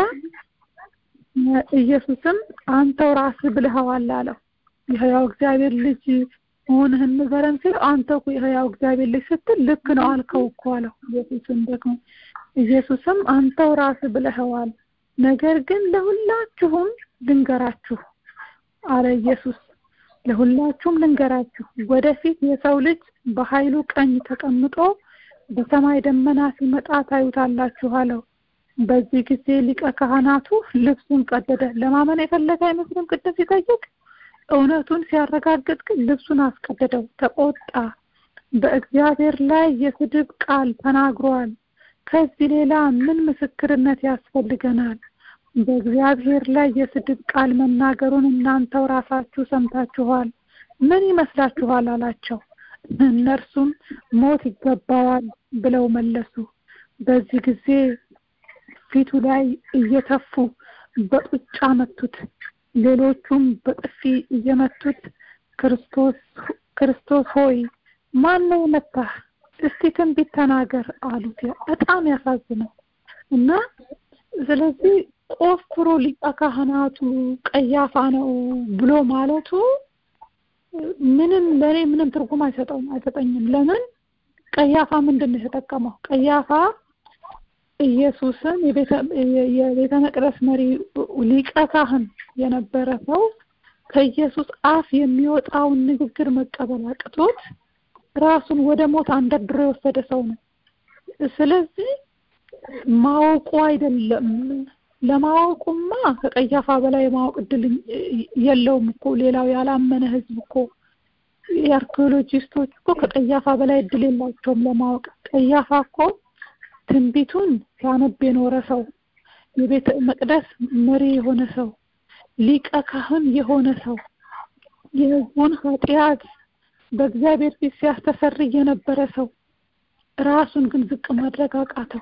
ኢየሱስም አንተው ራስህ ብለኸዋል አለው። የሕያው እግዚአብሔር ልጅ መሆንህን ንገረን ሲለው አንተ እኮ የሕያው እግዚአብሔር ልጅ ስትል ልክ ነው አልከው እኮ አለው። ኢየሱስም ደግሞ ኢየሱስም አንተው ራስህ ብለኸዋል፣ ነገር ግን ለሁላችሁም ልንገራችሁ አለ ኢየሱስ። ለሁላችሁም ልንገራችሁ፣ ወደፊት የሰው ልጅ በኃይሉ ቀኝ ተቀምጦ በሰማይ ደመና ሲመጣ ታዩታላችሁ አለው። በዚህ ጊዜ ሊቀ ካህናቱ ልብሱን ቀደደ። ለማመን የፈለገ አይመስልም ቅድም ሲጠይቅ እውነቱን ሲያረጋግጥ ግን ልብሱን አስቀደደው፣ ተቆጣ። በእግዚአብሔር ላይ የስድብ ቃል ተናግሯል። ከዚህ ሌላ ምን ምስክርነት ያስፈልገናል? በእግዚአብሔር ላይ የስድብ ቃል መናገሩን እናንተው ራሳችሁ ሰምታችኋል። ምን ይመስላችኋል? አላቸው። እነርሱም ሞት ይገባዋል ብለው መለሱ። በዚህ ጊዜ ፊቱ ላይ እየተፉ በጡጫ መቱት። ሌሎቹም በጥፊ እየመቱት ክርስቶስ ክርስቶስ ሆይ ማን ነው የመታህ? እስቲ ትንቢት ተናገር አሉት። በጣም ያሳዝናል እና ስለዚህ ቆፍሮ ሊቀ ካህናቱ ቀያፋ ነው ብሎ ማለቱ ምንም ለእኔ ምንም ትርጉም አይሰጠውም አይሰጠኝም። ለምን ቀያፋ ምንድን ነው የተጠቀመው? ቀያፋ ኢየሱስን የቤተ መቅደስ መሪ ሊቀ ካህን የነበረ ሰው ከኢየሱስ አፍ የሚወጣውን ንግግር መቀበል አቅቶት ራሱን ወደ ሞት አንደርድሮ የወሰደ ሰው ነው። ስለዚህ ማወቁ አይደለም ለማወቁማ ከቀያፋ በላይ የማወቅ እድል የለውም እኮ ሌላው ያላመነ ህዝብ እኮ የአርኪኦሎጂስቶች እኮ ከቀያፋ በላይ እድል የላቸውም ለማወቅ ቀያፋ እኮ ትንቢቱን ሲያነብ የኖረ ሰው የቤተ መቅደስ መሪ የሆነ ሰው ሊቀ ካህን የሆነ ሰው የህዝቡን ኃጢአት በእግዚአብሔር ፊት ሲያስተሰርይ የነበረ ሰው ራሱን ግን ዝቅ ማድረግ አቃተው።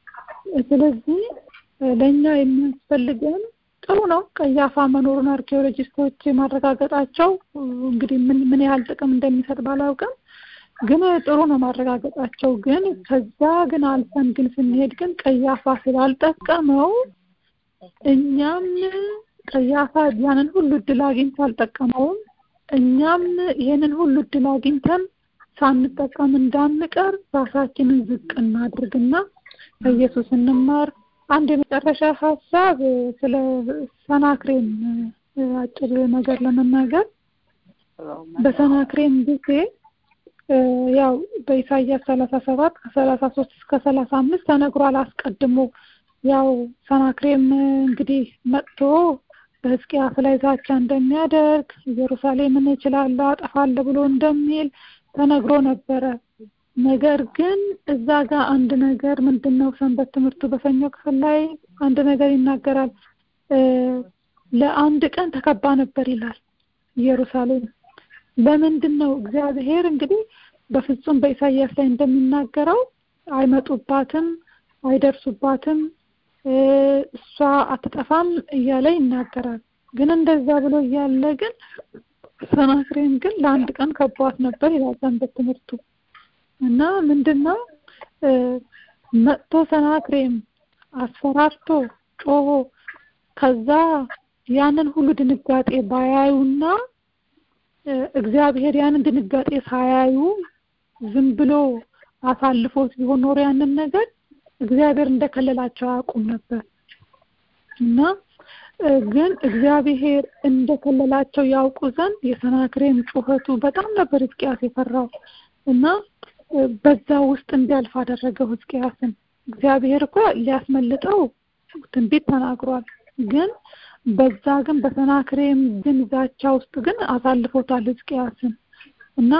ስለዚህ ለእኛ የሚያስፈልገን ጥሩ ነው ቀያፋ መኖሩን አርኪኦሎጂስቶች ማረጋገጣቸው እንግዲህ ምን ምን ያህል ጥቅም እንደሚሰጥ ባላውቅም ግን ጥሩ ነው ማረጋገጣቸው። ግን ከዛ ግን አልፈን ግን ስንሄድ ግን ቀያፋ ስላልጠቀመው እኛም ቀያፋ ያንን ሁሉ እድል አግኝቶ አልጠቀመውም። እኛም ይሄንን ሁሉ እድል አግኝተን ሳንጠቀም እንዳንቀር ራሳችንን ዝቅ እናድርግና ከኢየሱስ እንማር። አንድ የመጨረሻ ሀሳብ ስለ ሰናክሬም አጭር ነገር ለመናገር በሰናክሬም ጊዜ ያው በኢሳይያስ ሰላሳ ሰባት ከሰላሳ ሶስት እስከ ሰላሳ አምስት ተነግሯል አስቀድሞ ያው ሰናክሬም እንግዲህ መጥቶ በሕዝቅያስ ላይ ዛቻ እንደሚያደርግ ኢየሩሳሌምን እችላለሁ አጠፋለሁ ብሎ እንደሚል ተነግሮ ነበረ። ነገር ግን እዛ ጋር አንድ ነገር ምንድን ነው ሰንበት ትምህርቱ በሰኞ ክፍል ላይ አንድ ነገር ይናገራል። ለአንድ ቀን ተከባ ነበር ይላል ኢየሩሳሌም። ለምንድን ነው እግዚአብሔር እንግዲህ በፍጹም በኢሳይያስ ላይ እንደሚናገረው አይመጡባትም፣ አይደርሱባትም፣ እሷ አትጠፋም እያለ ይናገራል። ግን እንደዛ ብሎ እያለ ግን ሰናክሬም ግን ለአንድ ቀን ከቧት ነበር ይላል ሰንበት ትምህርቱ። እና ምንድነው መጥቶ ሰናክሬም አስፈራርቶ ጮሆ ከዛ ያንን ሁሉ ድንጋጤ ባያዩና እግዚአብሔር ያንን ድንጋጤ ሳያዩ ዝም ብሎ አሳልፎት ቢሆን ኖሮ ያንን ነገር እግዚአብሔር እንደከለላቸው አያውቁም ነበር እና ግን እግዚአብሔር እንደከለላቸው ያውቁ ዘንድ የሰናክሬም ጩኸቱ በጣም ነበር ሕዝቅያስ የፈራው እና በዛ ውስጥ እንዲያልፍ አደረገው ሕዝቅያስን። እግዚአብሔር እኮ ሊያስመልጠው ትንቢት ተናግሯል። ግን በዛ ግን በሰናክሬም ግን ዛቻ ውስጥ ግን አሳልፎታል ሕዝቅያስን እና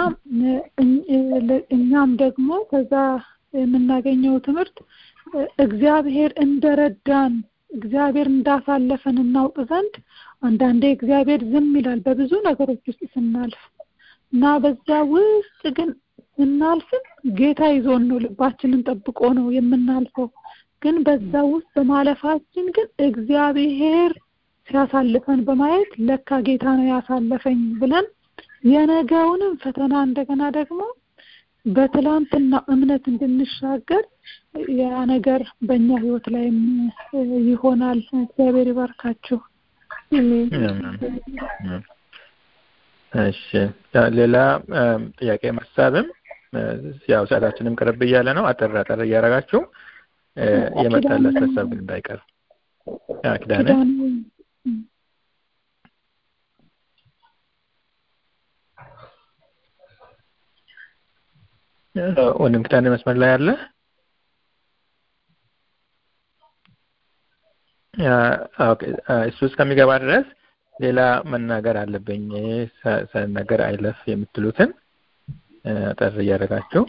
እኛም ደግሞ ከዛ የምናገኘው ትምህርት እግዚአብሔር እንደረዳን እግዚአብሔር እንዳሳለፈን እናውቅ ዘንድ አንዳንዴ እግዚአብሔር ዝም ይላል በብዙ ነገሮች ውስጥ ስናልፍ እና በዛ ውስጥ ግን ስናልፍም ጌታ ይዞን ነው ልባችንን ጠብቆ ነው የምናልፈው። ግን በዛ ውስጥ በማለፋችን ግን እግዚአብሔር ሲያሳልፈን በማየት ለካ ጌታ ነው ያሳለፈኝ ብለን የነገውንም ፈተና እንደገና ደግሞ በትላንትና እምነት እንድንሻገር ያ ነገር በእኛ ህይወት ላይም ይሆናል። እግዚአብሔር ይባርካችሁ። እሺ፣ ሌላ ጥያቄ ሀሳብም ያው ሰዓታችንም ቅርብ እያለ ነው። አጠር አጠር እያደረጋችሁ የመጣለት ሀሳብ ግን እንዳይቀር ኪዳነ ወንድም ኪዳነ መስመር ላይ አለ። እሱ እስከሚገባ ድረስ ሌላ መናገር አለብኝ ሳይናገር አይለፍ የምትሉትን አጠር እያደረጋችሁ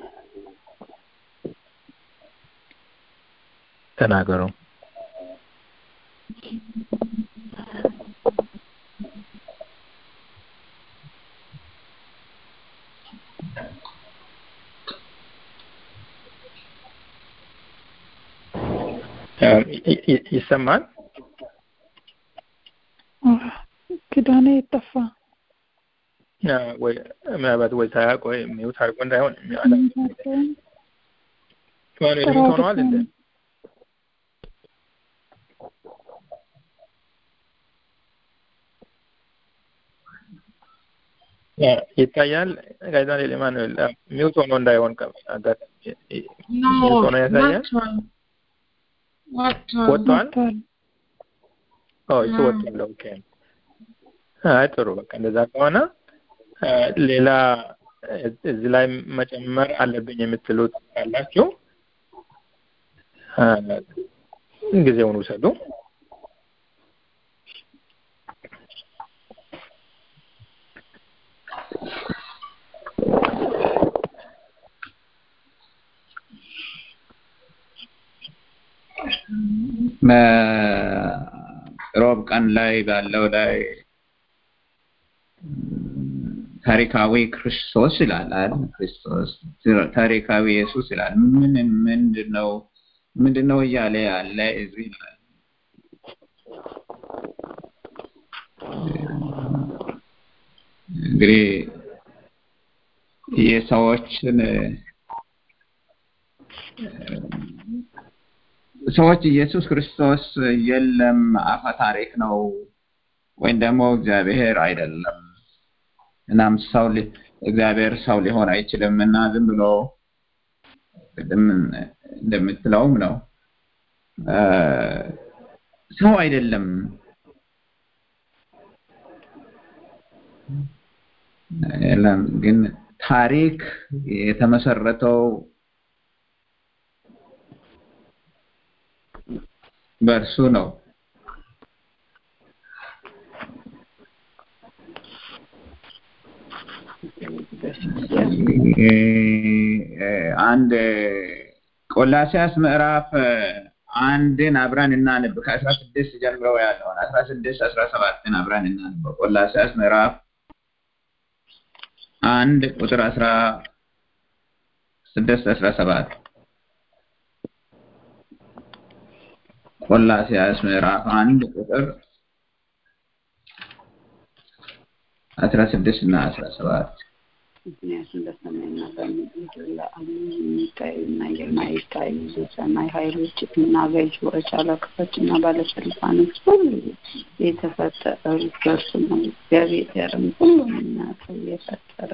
ተናገሩ። ይሰማል? ኪዳኔ የጠፋ ወይ ምናልባት ወይ ሳያውቅ ወይ ሚውት አድርጎ እንዳይሆን ሚውት ሆነዋል እንደ ይታያል። ጋዜጣ ላይ ማኑኤል ሚውት ሆኖ እንዳይሆን ሚውት ሆኖ ያሳያል። ወጥቷል። እሱ ወጥቷል። ኦኬ። አይ ጥሩ። በቃ እንደዛ ከሆነ ሌላ እዚህ ላይ መጨመር አለብኝ የምትሉት ካላችሁ ጊዜውን ውሰዱ። ሮብ ቀን ላይ ባለው ላይ ታሪካዊ ክርስቶስ ይላል አይደል? ክርስቶስ ታሪካዊ ኢየሱስ ይላል። ምን ምንድነው ምንድነው እያለ ያለ እዚህ ይላል። እንግዲህ የሰዎችን ሰዎች ኢየሱስ ክርስቶስ የለም አፈ ታሪክ ነው ወይም ደግሞ እግዚአብሔር አይደለም እናም ሰው እግዚአብሔር ሰው ሊሆን አይችልም እና ዝም ብሎ ቅድም እንደምትለውም ነው ሰው አይደለም የለም ግን ታሪክ የተመሰረተው በእርሱ ነው አንድ ቆላሲያስ ምዕራፍ አንድን አብረን እናንብ ከአስራ ስድስት ጀምረው ያለውን አስራ ስድስት አስራ ሰባትን አብረን እናንበው ቆላሲያስ ምዕራፍ አንድ ቁጥር አስራ ስድስት አስራ ሰባት ቆላሲያስ ምዕራፍ አንድ ቁጥር አስራ ስድስት እና አስራ ሰባት ምክንያቱም በሰማይና በምድር ለአሉ የሚታዩና የማይታዩ የሰማይ ኃይሎች እና ገዢዎች፣ አለቆች እና ባለስልጣኖች ሁሉ የተፈጠሩት በእርሱ ነው። እግዚአብሔርም ሁሉንና ሰው የፈጠረ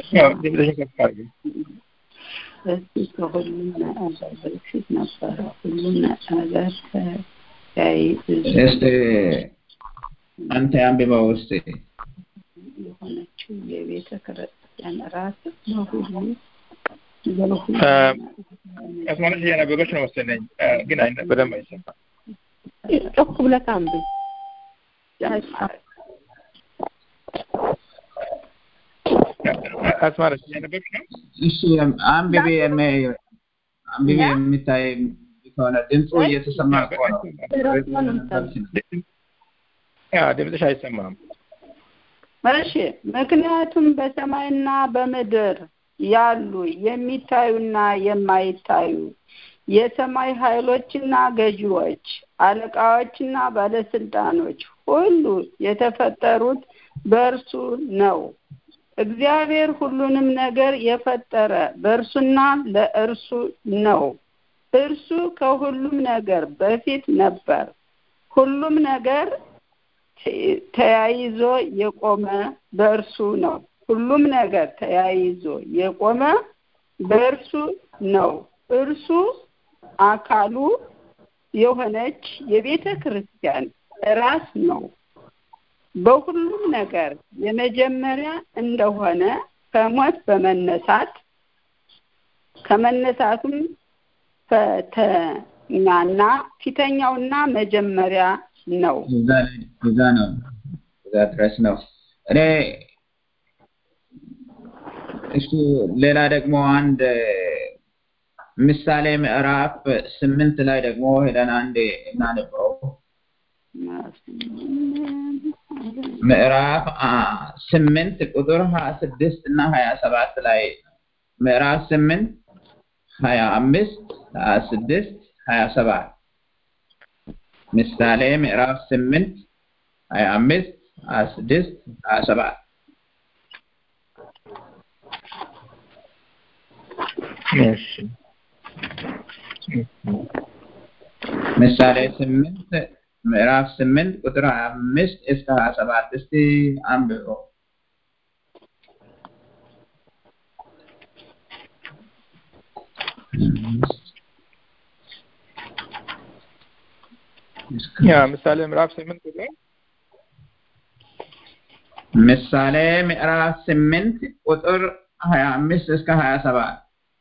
እሱ ከሁሉም ነገር በፊት ነበረ። ሁሉም ነገር እስቲ አንተ አንብበው እስቲ የሆነችው የቤተ ክርስቲያን ራስ በሁሉ አስማለች እያነበበች ነው መሰለኝ፣ ግን በደንብ አይሰማም። ጮክ ብለህ አንብብ። አስማለች እያነበበች ነው። እሺ አንብቤ አንብቤ የሚታይ ከሆነ ድምፁ እየተሰማ ከሆነ ድምፅሽ አይሰማም። እሺ ምክንያቱም በሰማይና በምድር ያሉ የሚታዩና የማይታዩ የሰማይ ኃይሎችና ገዢዎች፣ አለቃዎችና ባለስልጣኖች ሁሉ የተፈጠሩት በእርሱ ነው። እግዚአብሔር ሁሉንም ነገር የፈጠረ በእርሱና ለእርሱ ነው። እርሱ ከሁሉም ነገር በፊት ነበር። ሁሉም ነገር ተያይዞ የቆመ በእርሱ ነው። ሁሉም ነገር ተያይዞ የቆመ በእርሱ ነው። እርሱ አካሉ የሆነች የቤተ ክርስቲያን ራስ ነው። በሁሉም ነገር የመጀመሪያ እንደሆነ ከሞት በመነሳት ከመነሳቱም ፈተኛና ፊተኛውና መጀመሪያ ነው። እዛ ነው እዛ ድረስ ነው። እኔ እሱ ሌላ ደግሞ አንድ ምሳሌ ምዕራፍ ስምንት ላይ ደግሞ ሄደን አንድ እናነበው። ምዕራፍ ስምንት ቁጥር ሀያ ስድስት እና ሀያ ሰባት ላይ ምዕራፍ ስምንት ሀያ አምስት ሀያ ስድስት ሀያ ሰባት ምሳሌ ምዕራፍ ስምንት ሀያ አምስት ሀያ ስድስት ሀያ ሰባት እሺ ምሳሌ ስምንት ምዕራፍ ስምንት ቁጥር ሀያ አምስት እስከ ሀያ ሰባት እስቲ አንብበው። ያ ምሳሌ ምዕራፍ ስምንት ቁጥር ምሳሌ ምዕራፍ ስምንት ቁጥር ሀያ አምስት እስከ ሀያ ሰባት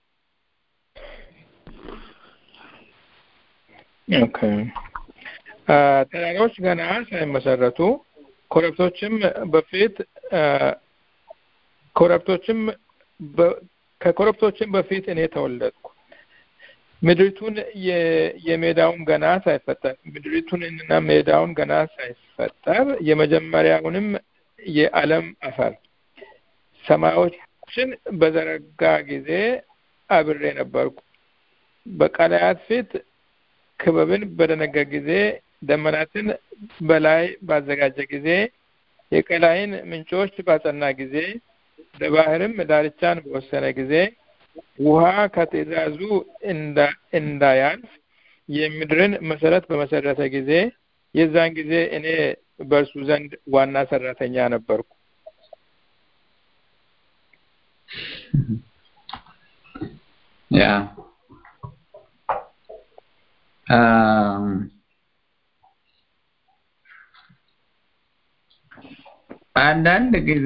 ኦኬ አ፣ ተራራዎች ገና ሳይመሰረቱ ኮረብቶችም በፊት አ፣ ኮረብቶችም በ- ከኮረብቶችም በፊት እኔ ተወለድኩ ምድሪቱን የ- የሜዳውን ገና ሳይፈጠር ምድሪቱንና ሜዳውን ገና ሳይፈጠር የመጀመሪያውንም የዓለም አፈር ሰማዮችን በዘረጋ ጊዜ አብሬ ነበርኩ በቀላያት ፊት ክበብን በደነገ ጊዜ ደመናትን በላይ ባዘጋጀ ጊዜ የቀላይን ምንጮች ባጸና ጊዜ ለባህርም ዳርቻን በወሰነ ጊዜ ውሃ ከትእዛዙ እንዳ- እንዳያልፍ የምድርን መሰረት በመሰረተ ጊዜ የዛን ጊዜ እኔ በእርሱ ዘንድ ዋና ሰራተኛ ነበርኩ። ያ አም፣ አንዳንድ ጊዜ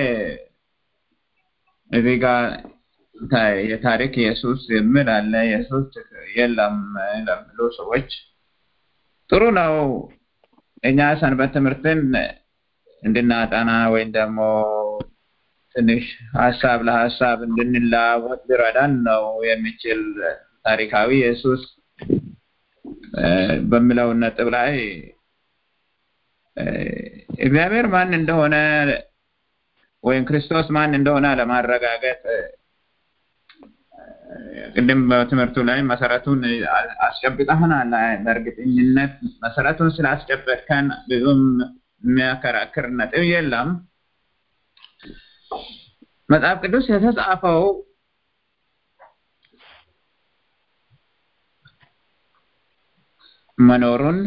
እዚህ ጋር ታ- የታሪክ ኢየሱስ የሚል አለ። ኢየሱስ የለም ለሚሉ ሰዎች ጥሩ ነው። እኛ ሰንበት ትምህርትን እንድናጠና ወይም ደግሞ ትንሽ ሀሳብ ለሀሳብ እንድንለዋወጥ ሊረዳን ነው የሚችል ታሪካዊ ኢየሱስ እ፣ በሚለው ነጥብ ላይ እ፣ እግዚአብሔር ማን እንደሆነ ወይም ክርስቶስ ማን እንደሆነ ለማረጋገጥ እ፣ ቅድም በትምህርቱ ላይ መሰረቱን አስጨብጠህናል። በእርግጠኝነት መሰረቱን ስላስጨበጥከን ብዙም የሚያከራክር ነጥብ የለም። መጽሐፍ ቅዱስ የተጻፈው መኖሩን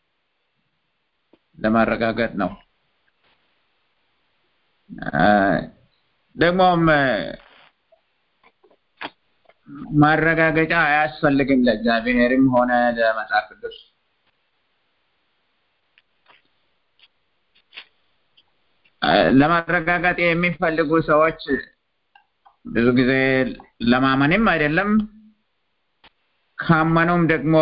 ለማረጋገጥ ነው። አ፣ ደግሞም እ፣ ማረጋገጫ አያስፈልግም ለእግዚአብሔርም ሆነ ለመጽሐፍ ቅዱስ። አ፣ ለማረጋገጥ የሚፈልጉ ሰዎች ብዙ ጊዜ ለማመንም አይደለም ካመኑም ደግሞ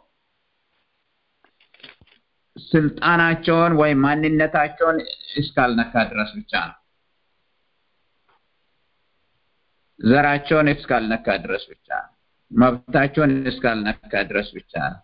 ስልጣናቸውን ወይም ማንነታቸውን እስካልነካ ድረስ ብቻ ነው። ዘራቸውን እስካልነካ ድረስ ብቻ ነው። መብታቸውን እስካልነካ ድረስ ብቻ ነው።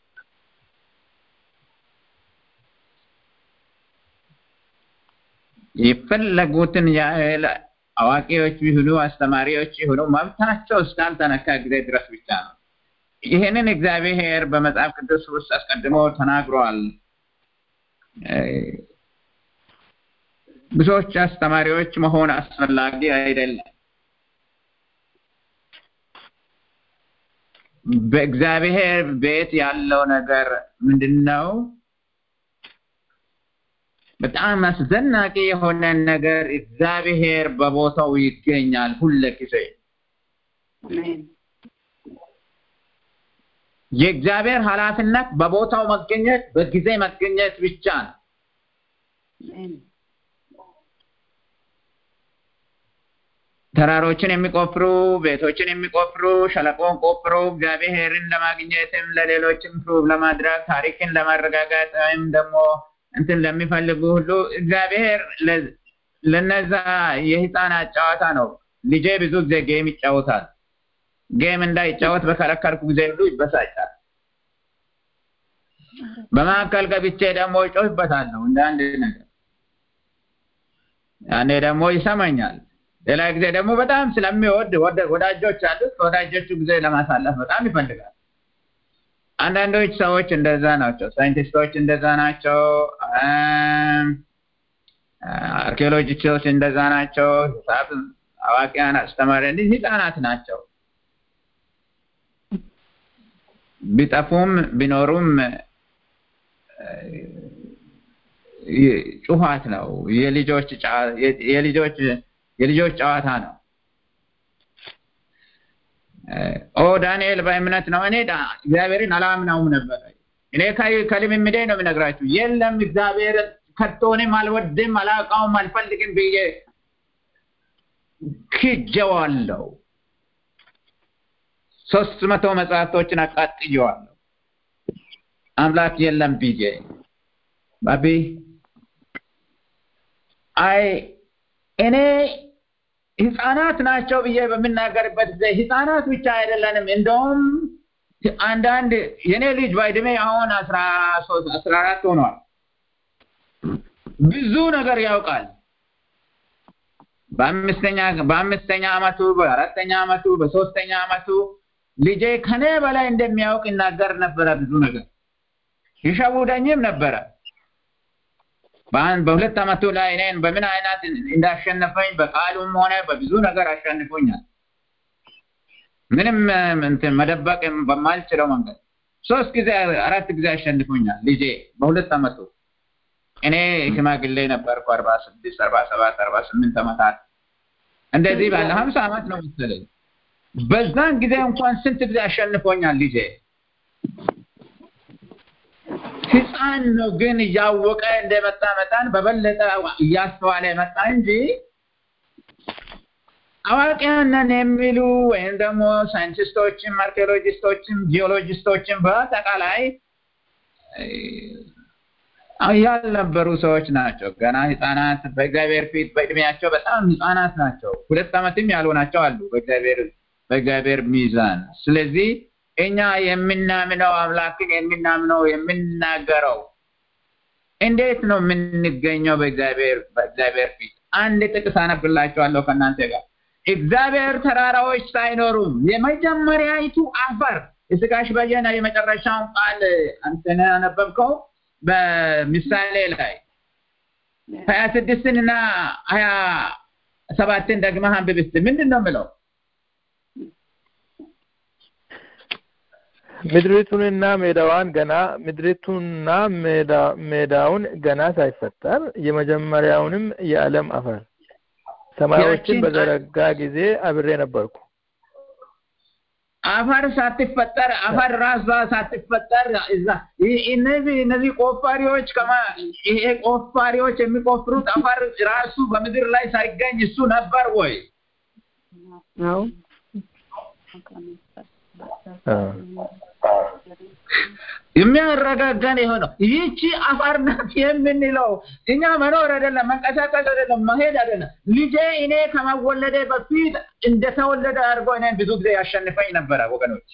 የፈለጉትን ያህል አዋቂዎች ይሁኑ አስተማሪዎች ይሁኑ መብታቸው እስካልተነካ ጊዜ ድረስ ብቻ ነው። ይህንን እግዚአብሔር በመጽሐፍ ቅዱስ ውስጥ አስቀድሞ ተናግሯል። እ፣ ብዙዎች አስተማሪዎች መሆን አስፈላጊ አይደለም። በእግዚአብሔር ቤት ያለው ነገር ምንድን ነው? በጣም አስደናቂ የሆነ ነገር እግዚአብሔር በቦታው ይገኛል ሁለ ጊዜ። አሜን የእግዚአብሔር ኃላፊነት በቦታው መገኘት፣ በጊዜ መገኘት ብቻ ነው። አሜን ተራሮችን የሚቆፍሩ ቤቶችን የሚቆፍሩ ሸለቆን ቆፍሮ እግዚአብሔርን ለማግኘትም ለሌሎችም ፕሩቭ ለማድረግ ታሪክን ለማረጋጋጥ ወይም ደግሞ እንትን ለሚፈልጉ ሁሉ እግዚአብሔር ለ- ለነዛ የህፃናት ጨዋታ ነው። ልጄ ብዙ ጊዜ ጌም ይጫወታል። ጌም እንዳይጫወት በከለከልኩ ጊዜ ሁሉ ይበሳጫል። በመካከል ገብቼ ደግሞ ይጮህበታለሁ እንደ አንድ ነገር። ያኔ ደግሞ ይሰማኛል። ሌላ ጊዜ ደግሞ በጣም ስለሚወድ ወደ- ወዳጆች አሉት። ከወዳጆቹ ጊዜ ለማሳለፍ በጣም ይፈልጋል። አንዳንዶች ሰዎች እንደዛ ናቸው። ሳይንቲስቶች እንደዛ ናቸው። አርኪኦሎጂስቶች እንደዛ ናቸው። ሂሳብ አዋቂያን አስተማሪ እንዲህ ህፃናት ናቸው። ቢጠፉም ቢኖሩም ጩኸት ነው። የልጆች የልጆች የልጆች ጨዋታ ነው። ኦ ዳንኤል በእምነት ነው። እኔ እግዚአብሔርን አላምነውም ነበር። እኔ ከልምምዴ ነው የምነግራችሁ። የለም እግዚአብሔር ከቶንም አልወድም፣ አላውቀውም፣ አልፈልግም ብዬ ክጀዋለሁ። ሶስት መቶ መጽሐፍቶችን አቃጥየዋለሁ። አምላክ የለም ብዬ ባቢ አይ እኔ ህፃናት ናቸው ብዬ በምናገርበት ጊዜ ህፃናት ብቻ አይደለንም። እንደውም አንዳንድ የኔ ልጅ በእድሜ አሁን አስራ ሶስት አስራ አራት ሆኗል። ብዙ ነገር ያውቃል። በአምስተኛ በአምስተኛ አመቱ በአራተኛ አመቱ በሶስተኛ አመቱ ልጄ ከኔ በላይ እንደሚያውቅ ይናገር ነበረ። ብዙ ነገር ይሸውደኝም ነበረ። በሁለት አመቱ ላይ እኔን በምን አይነት እንዳሸነፈኝ በቃሉም ሆነ በብዙ ነገር አሸንፎኛል። ምንም እንትን መደበቅ በማልችለው መንገድ ሶስት ጊዜ አራት ጊዜ አሸንፎኛል ልጄ በሁለት አመቱ። እኔ ሽማግሌ ነበርኩ አርባ ስድስት አርባ ሰባት አርባ ስምንት አመታት እንደዚህ ባለ ሀምሳ አመት ነው መሰለኝ። በዛን ጊዜ እንኳን ስንት ጊዜ አሸንፎኛል ልጄ። ህፃን ነው ግን እያወቀ እንደመጣ መጣን በበለጠ እያስተዋለ መጣ እንጂ አዋቂያንን የሚሉ ወይም ደግሞ ሳይንቲስቶችም አርኪኦሎጂስቶችም ጂኦሎጂስቶችም በአጠቃላይ ያልነበሩ ሰዎች ናቸው። ገና ህፃናት በእግዚአብሔር ፊት በእድሜያቸው በጣም ህፃናት ናቸው። ሁለት ዓመትም ያልሆናቸው አሉ በእግዚአብሔር በእግዚአብሔር ሚዛን። ስለዚህ እኛ የምናምነው አምላክን የምናምነው የምናገረው እንዴት ነው የምንገኘው በእግዚአብሔር በእግዚአብሔር ፊት? አንድ ጥቅስ አነብላችኋለሁ ከእናንተ ጋር እግዚአብሔር ተራራዎች ሳይኖሩም የመጀመሪያይቱ አፈር የስጋሽ በየነ የመጨረሻውን ቃል አንተነ ያነበብከው በምሳሌ ላይ ሀያ ስድስትን እና ሀያ ሰባትን ደግመህ አንብብ እስኪ ምንድን ነው የምለው? ምድሪቱንና ሜዳዋን ገና ምድሪቱንና ሜዳውን ገና ሳይፈጠር የመጀመሪያውንም የዓለም አፈር ሰማዮችን በዘረጋ ጊዜ አብሬ ነበርኩ። አፈር ሳትፈጠር አፈር ራሷ ሳትፈጠር እዛ እነዚህ እነዚህ ቆፋሪዎች ከማ ይሄ ቆፋሪዎች የሚቆፍሩት አፈር ራሱ በምድር ላይ ሳይገኝ እሱ ነበር ወይ? አዎ የሚያረጋጋን የሆነው ይህቺ አፋር ናት የምንለው እኛ መኖር አይደለም፣ መንቀሳቀስ አይደለም፣ መሄድ አይደለም። ልጄ እኔ ከመወለዴ በፊት እንደተወለደ አድርጎ እኔን ብዙ ጊዜ ያሸንፈኝ ነበረ ወገኖች።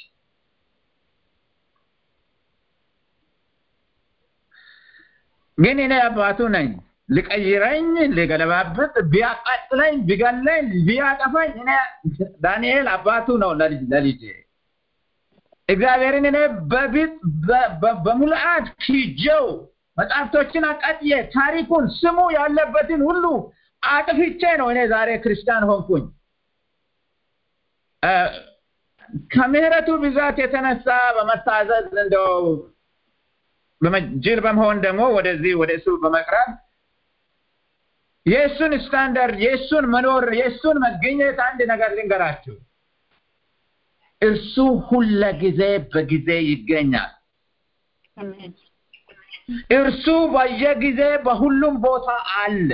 ግን እኔ አባቱ ነኝ። ሊቀይረኝ፣ ሊገለባብጥ፣ ቢያቃጥለኝ፣ ቢገለኝ፣ ቢያጠፋኝ እኔ ዳንኤል አባቱ ነው ለልጄ። እግዚአብሔርን እኔ በፊት በሙልአት ሂጀው መጽሐፍቶችን አቃጥዬ ታሪኩን ስሙ ያለበትን ሁሉ አጥፍቼ ነው እኔ ዛሬ ክርስቲያን ሆንኩኝ። ከምሕረቱ ብዛት የተነሳ በመታዘዝ እንደው ጅል በመሆን ደግሞ ወደዚህ ወደ እሱ በመቅረብ የእሱን ስታንዳርድ የእሱን መኖር የእሱን መገኘት አንድ ነገር ልንገራችሁ። እርሱ ሁለ ጊዜ በጊዜ ይገኛል። እርሱ በየጊዜ በሁሉም ቦታ አለ።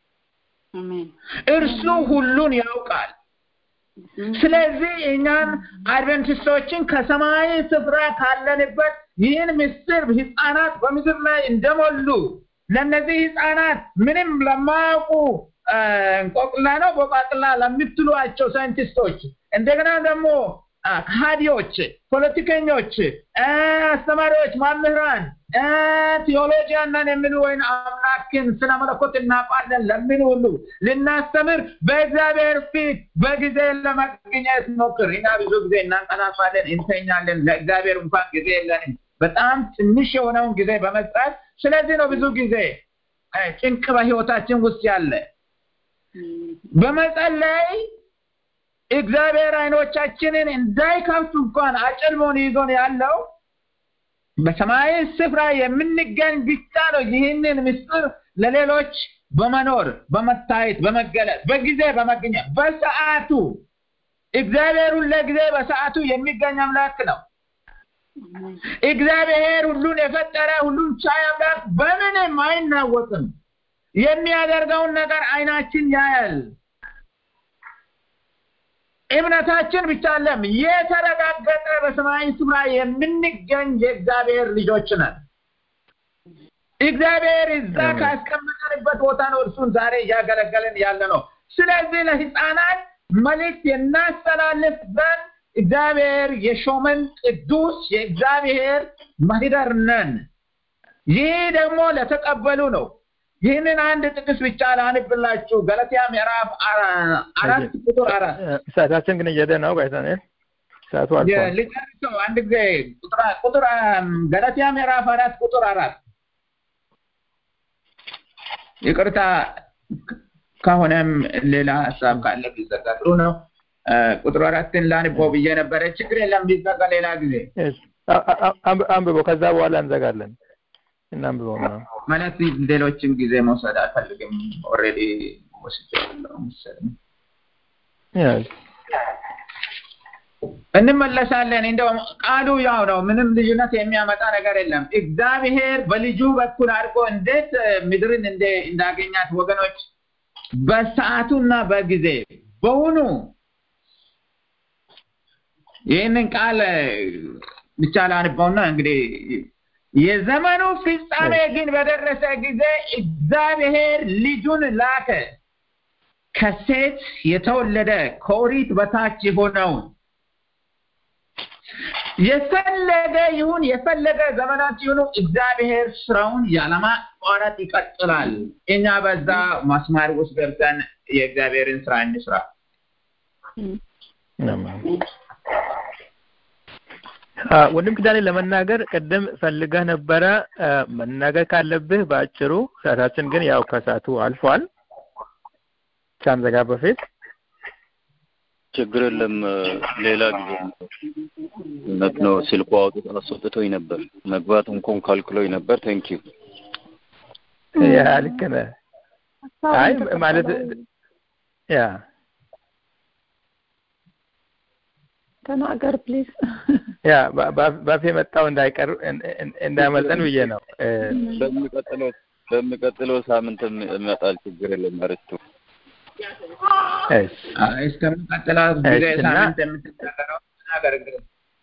እርሱ ሁሉን ያውቃል። ስለዚህ እኛን አድቨንቲስቶችን ከሰማያዊ ስፍራ ካለንበት ይህን ምስጢር ህፃናት በምድር ላይ እንደሞሉ ለእነዚህ ህፃናት ምንም ለማያውቁ እንቆቅላ ነው ቦቃቅላ ለምትሏቸው ሳይንቲስቶች እንደገና ደግሞ ከሃዲዎች፣ ፖለቲከኞች፣ አስተማሪዎች፣ መምህራን፣ ቴዎሎጂያን ነን የሚሉ ወይም አምላክን ስለ መለኮት እናውቃለን ለሚሉ ሁሉ ልናስተምር በእግዚአብሔር ፊት በጊዜ ለመገኘት ሞክር። እኛ ብዙ ጊዜ እናንቀላፋለን፣ እንተኛለን። ለእግዚአብሔር እንኳን ጊዜ የለንም። በጣም ትንሽ የሆነውን ጊዜ በመስጠት ስለዚህ ነው ብዙ ጊዜ ጭንቅ በህይወታችን ውስጥ ያለ በመጸለይ እግዚአብሔር አይኖቻችንን እንዳይከፍቱ እንኳን አጭልሞን ይዞን ያለው በሰማያዊ ስፍራ የምንገኝ ብቻ ነው ይህንን ምስጢር ለሌሎች በመኖር በመታየት በመገለጥ በጊዜ በመገኘት በሰዓቱ እግዚአብሔሩን ለጊዜ በሰዓቱ የሚገኝ አምላክ ነው እግዚአብሔር ሁሉን የፈጠረ ሁሉን ቻይ አምላክ በምንም አይናወጥም የሚያደርገውን ነገር አይናችን ያያል እምነታችን ብቻ አለም የተረጋገጠ በሰማያዊ ስፍራ የምንገኝ የእግዚአብሔር ልጆች ነን እግዚአብሔር እዛ ካስቀመጠንበት ቦታ ነው እርሱን ዛሬ እያገለገልን ያለ ነው ስለዚህ ለህፃናት መልእክት የናስተላልፍ ዘንድ እግዚአብሔር የሾመን ቅዱስ የእግዚአብሔር ማህደር ነን ይህ ደግሞ ለተቀበሉ ነው ይህንን አንድ ጥቅስ ብቻ ላንብላችሁ ገለትያ ምዕራፍ አራት ቁጥር አራት ሰዓታችን ግን እየሄደ ነው ጋይታኔል ሰዓቱ አልፏል ልጨርሰው አንድ ጊዜ ቁጥር ገለትያ ምዕራፍ አራት ቁጥር አራት ይቅርታ ከሆነም ሌላ ሀሳብ ካለ ቢዘጋ ጥሩ ነው ቁጥር አራትን ላንበው ብዬ ነበረ ችግር የለም ቢዘጋ ሌላ ጊዜ አንብቦ ከዛ በኋላ እንዘጋለን እናንብበው ነው ማለት ሌሎችም ጊዜ መውሰድ አልፈልግም ኦልሬዲ ወስጃለሁ መሰለኝ እንመለሳለን እንደው ቃሉ ያው ነው ምንም ልዩነት የሚያመጣ ነገር የለም እግዚአብሔር በልጁ በኩል አድርጎ እንዴት ምድርን እንዳገኛት ወገኖች በሰዓቱና በጊዜ በውኑ ይህንን ቃል ብቻ ላንባውና እንግዲህ የዘመኑ ፍጻሜ ግን በደረሰ ጊዜ እግዚአብሔር ልጁን ላከ ከሴት የተወለደ ከኦሪት በታች የሆነውን የፈለገ ይሁን የፈለገ ዘመናት ይሁኑ እግዚአብሔር ስራውን ያለማቋረጥ ይቀጥላል እኛ በዛ ማስማር ውስጥ ገብተን የእግዚአብሔርን ስራ እንስራ ወንድም ኪዳኔ ለመናገር ቅድም ፈልገህ ነበረ መናገር ካለብህ በአጭሩ ሰዓታችን ግን ያው ከሰዓቱ አልፏል ሳንዘጋ በፊት ችግር የለም ሌላ ጊዜ እውነት ነው ስልኩ አውጥቶ አስወጥቶኝ ነበር መግባት እንኳን ካልክሎኝ ነበር ቴንክ ዩ ያ ልክ ነህ አይ ማለት ያ ተናገር ፕሊዝ ያ ባፌ መጣው እንዳይቀር እንዳመልጠን ብዬ ነው በሚቀጥለው በሚቀጥለው ሳምንትም ይመጣል ችግር የለም አርስቱ እስከሚቀጥለው ጊዜ ሳምንት የምትናገረው ተናገር እንግዲህ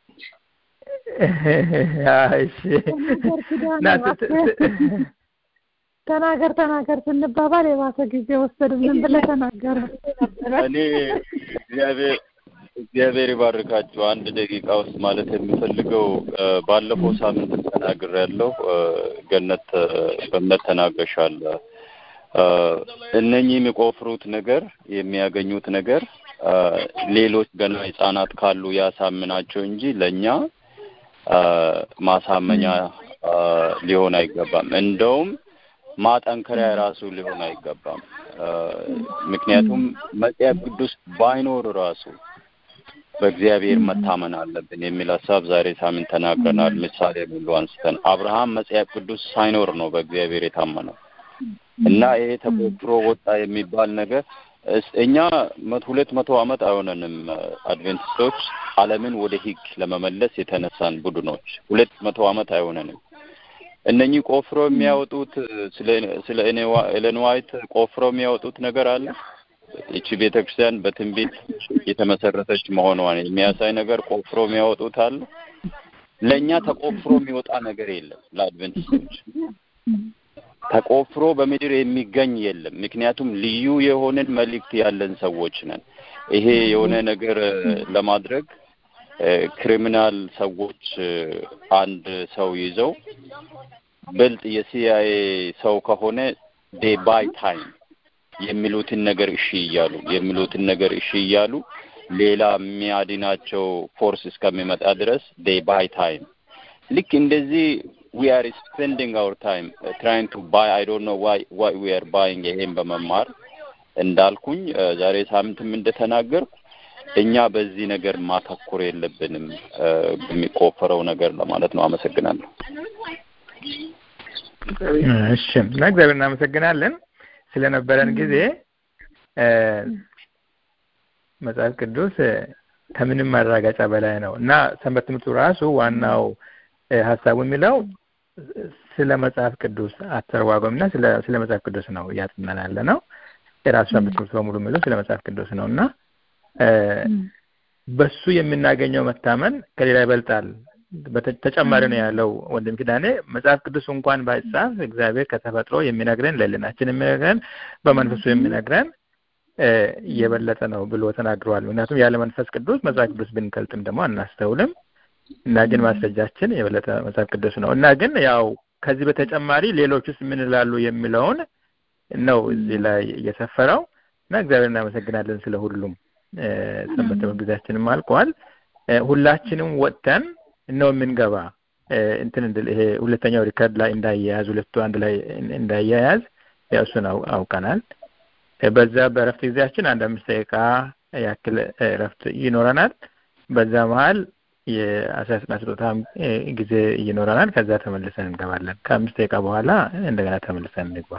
ተናገር ተናገር ስንባባል የባሰ ጊዜ ወሰዱ ምን ብለህ ተናገረ እኔ እግዚአብሔር እግዚአብሔር ይባርካችሁ አንድ ደቂቃ ውስጥ ማለት የሚፈልገው ባለፈው ሳምንት ተናግር ያለው ገነት በእምነት ተናገሻል እነኚህ የሚቆፍሩት ነገር የሚያገኙት ነገር ሌሎች ገና ህጻናት ካሉ ያሳምናቸው እንጂ ለእኛ ማሳመኛ ሊሆን አይገባም እንደውም ማጠንከሪያ ራሱ ሊሆን አይገባም ምክንያቱም መጽሐፍ ቅዱስ ባይኖር ራሱ በእግዚአብሔር መታመን አለብን የሚል ሀሳብ ዛሬ ሳምንት ተናግረናል ምሳሌ ሁሉ አንስተን አብርሃም መጽሐፍ ቅዱስ ሳይኖር ነው በእግዚአብሔር የታመነው እና ይሄ ተቆፍሮ ወጣ የሚባል ነገር እኛ ሁለት መቶ አመት አይሆነንም አድቬንቲስቶች አለምን ወደ ህግ ለመመለስ የተነሳን ቡድኖች ሁለት መቶ አመት አይሆነንም እነኚህ ቆፍሮ የሚያወጡት ስለ ኤለን ዋይት ቆፍሮ የሚያወጡት ነገር አለ ይቺ ቤተክርስቲያን በትንቢት የተመሰረተች መሆኗን የሚያሳይ ነገር ቆፍሮ የሚያወጡት አለ ለእኛ ተቆፍሮ የሚወጣ ነገር የለም ለአድቨንቲስቶች ተቆፍሮ በምድር የሚገኝ የለም ምክንያቱም ልዩ የሆንን መልእክት ያለን ሰዎች ነን ይሄ የሆነ ነገር ለማድረግ ክሪሚናል ሰዎች አንድ ሰው ይዘው ብልጥ የሲአይኤ ሰው ከሆነ ዴ ባይ ታይም የሚሉትን ነገር እሺ እያሉ የሚሉትን ነገር እሺ እያሉ ሌላ የሚያድናቸው ፎርስ እስከሚመጣ ድረስ ዴይ ባይ ታይም ልክ እንደዚህ we are spending our time uh, trying to buy i don't know why why we are buying ይሄን በመማር እንዳልኩኝ ዛሬ ሳምንትም እንደተናገርኩ እኛ በዚህ ነገር ማተኮር የለብንም በሚቆፈረው ነገር ለማለት ነው። አመሰግናለሁ። እሺ፣ ለእግዚአብሔር እናመሰግናለን ስለነበረን ጊዜ። መጽሐፍ ቅዱስ ከምንም ማረጋገጫ በላይ ነው እና ሰንበት ትምህርቱ ራሱ ዋናው ሀሳቡ የሚለው ስለ መጽሐፍ ቅዱስ አተረጓጎም እና ስለ መጽሐፍ ቅዱስ ነው እያጥናን ያለ ነው። የራሱ ሰንበት ትምህርት በሙሉ የሚለው ስለ መጽሐፍ ቅዱስ ነው እና በሱ የምናገኘው መታመን ከሌላ ይበልጣል። ተጨማሪ ነው ያለው ወንድም ኪዳኔ። መጽሐፍ ቅዱስ እንኳን ባይጻፍ እግዚአብሔር ከተፈጥሮ የሚነግረን ለልናችን የሚነግረን በመንፈሱ የሚነግረን እየበለጠ ነው ብሎ ተናግረዋል። ምክንያቱም ያለ መንፈስ ቅዱስ መጽሐፍ ቅዱስ ብንገልጥም ደግሞ አናስተውልም እና ግን ማስረጃችን የበለጠ መጽሐፍ ቅዱስ ነው እና ግን ያው ከዚህ በተጨማሪ ሌሎቹስ ምን ይላሉ የሚለውን ነው እዚህ ላይ እየሰፈረው እና እግዚአብሔር እናመሰግናለን ስለ ሁሉም። ሰንበት ትምህርት ጊዜያችንም አልቋል። ሁላችንም ወጥተን ነው የምንገባ እንትን እንድል ይሄ ሁለተኛው ሪከርድ ላይ እንዳያያዝ ሁለቱ አንድ ላይ እንዳያያዝ ያው እሱን አውቀናል። በዛ በእረፍት ጊዜያችን አንድ አምስት ደቂቃ ያክል እረፍት ይኖረናል። በዛ መሀል የአስራ ስና ስጦታ ጊዜ ይኖረናል። ከዛ ተመልሰን እንገባለን። ከአምስት ደቂቃ በኋላ እንደገና ተመልሰን እንግባ።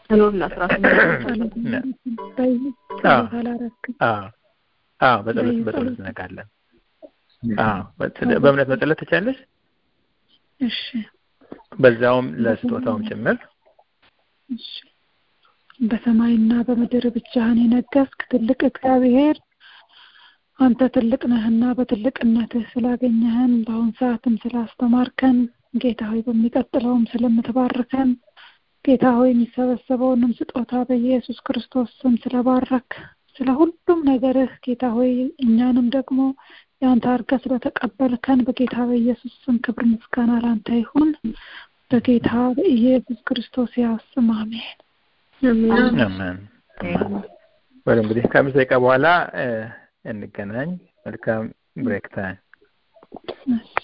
አዎ በጸሎት በጸሎት እንነጋለን። አዎ በእምነት መጸለት ትቻለሽ። እሺ በዛውም ለስጦታውም ጭምር እሺ በሰማይና በምድር ብቻህን የነገስክ ትልቅ እግዚአብሔር አንተ ትልቅ ነህና በትልቅነትህ ስላገኘህን በአሁን ሰዓትም ስላስተማርከን ጌታ ሆይ በሚቀጥለውም ስለምትባርከን ጌታ ሆይ የሚሰበሰበውንም ስጦታ በኢየሱስ ክርስቶስ ስም ስለባረክ ስለ ሁሉም ነገርህ ጌታ ሆይ እኛንም ደግሞ የአንተ አድርገህ ስለተቀበልከን በጌታ በኢየሱስ ስም ክብር ምስጋና ላንተ ይሁን። በጌታ በኢየሱስ ክርስቶስ ያው ስም አሜን። አሜን። ወደ እንግዲህ ከአምስት ደቂቃ በኋላ እንገናኝ። መልካም ብሬክ ታይም።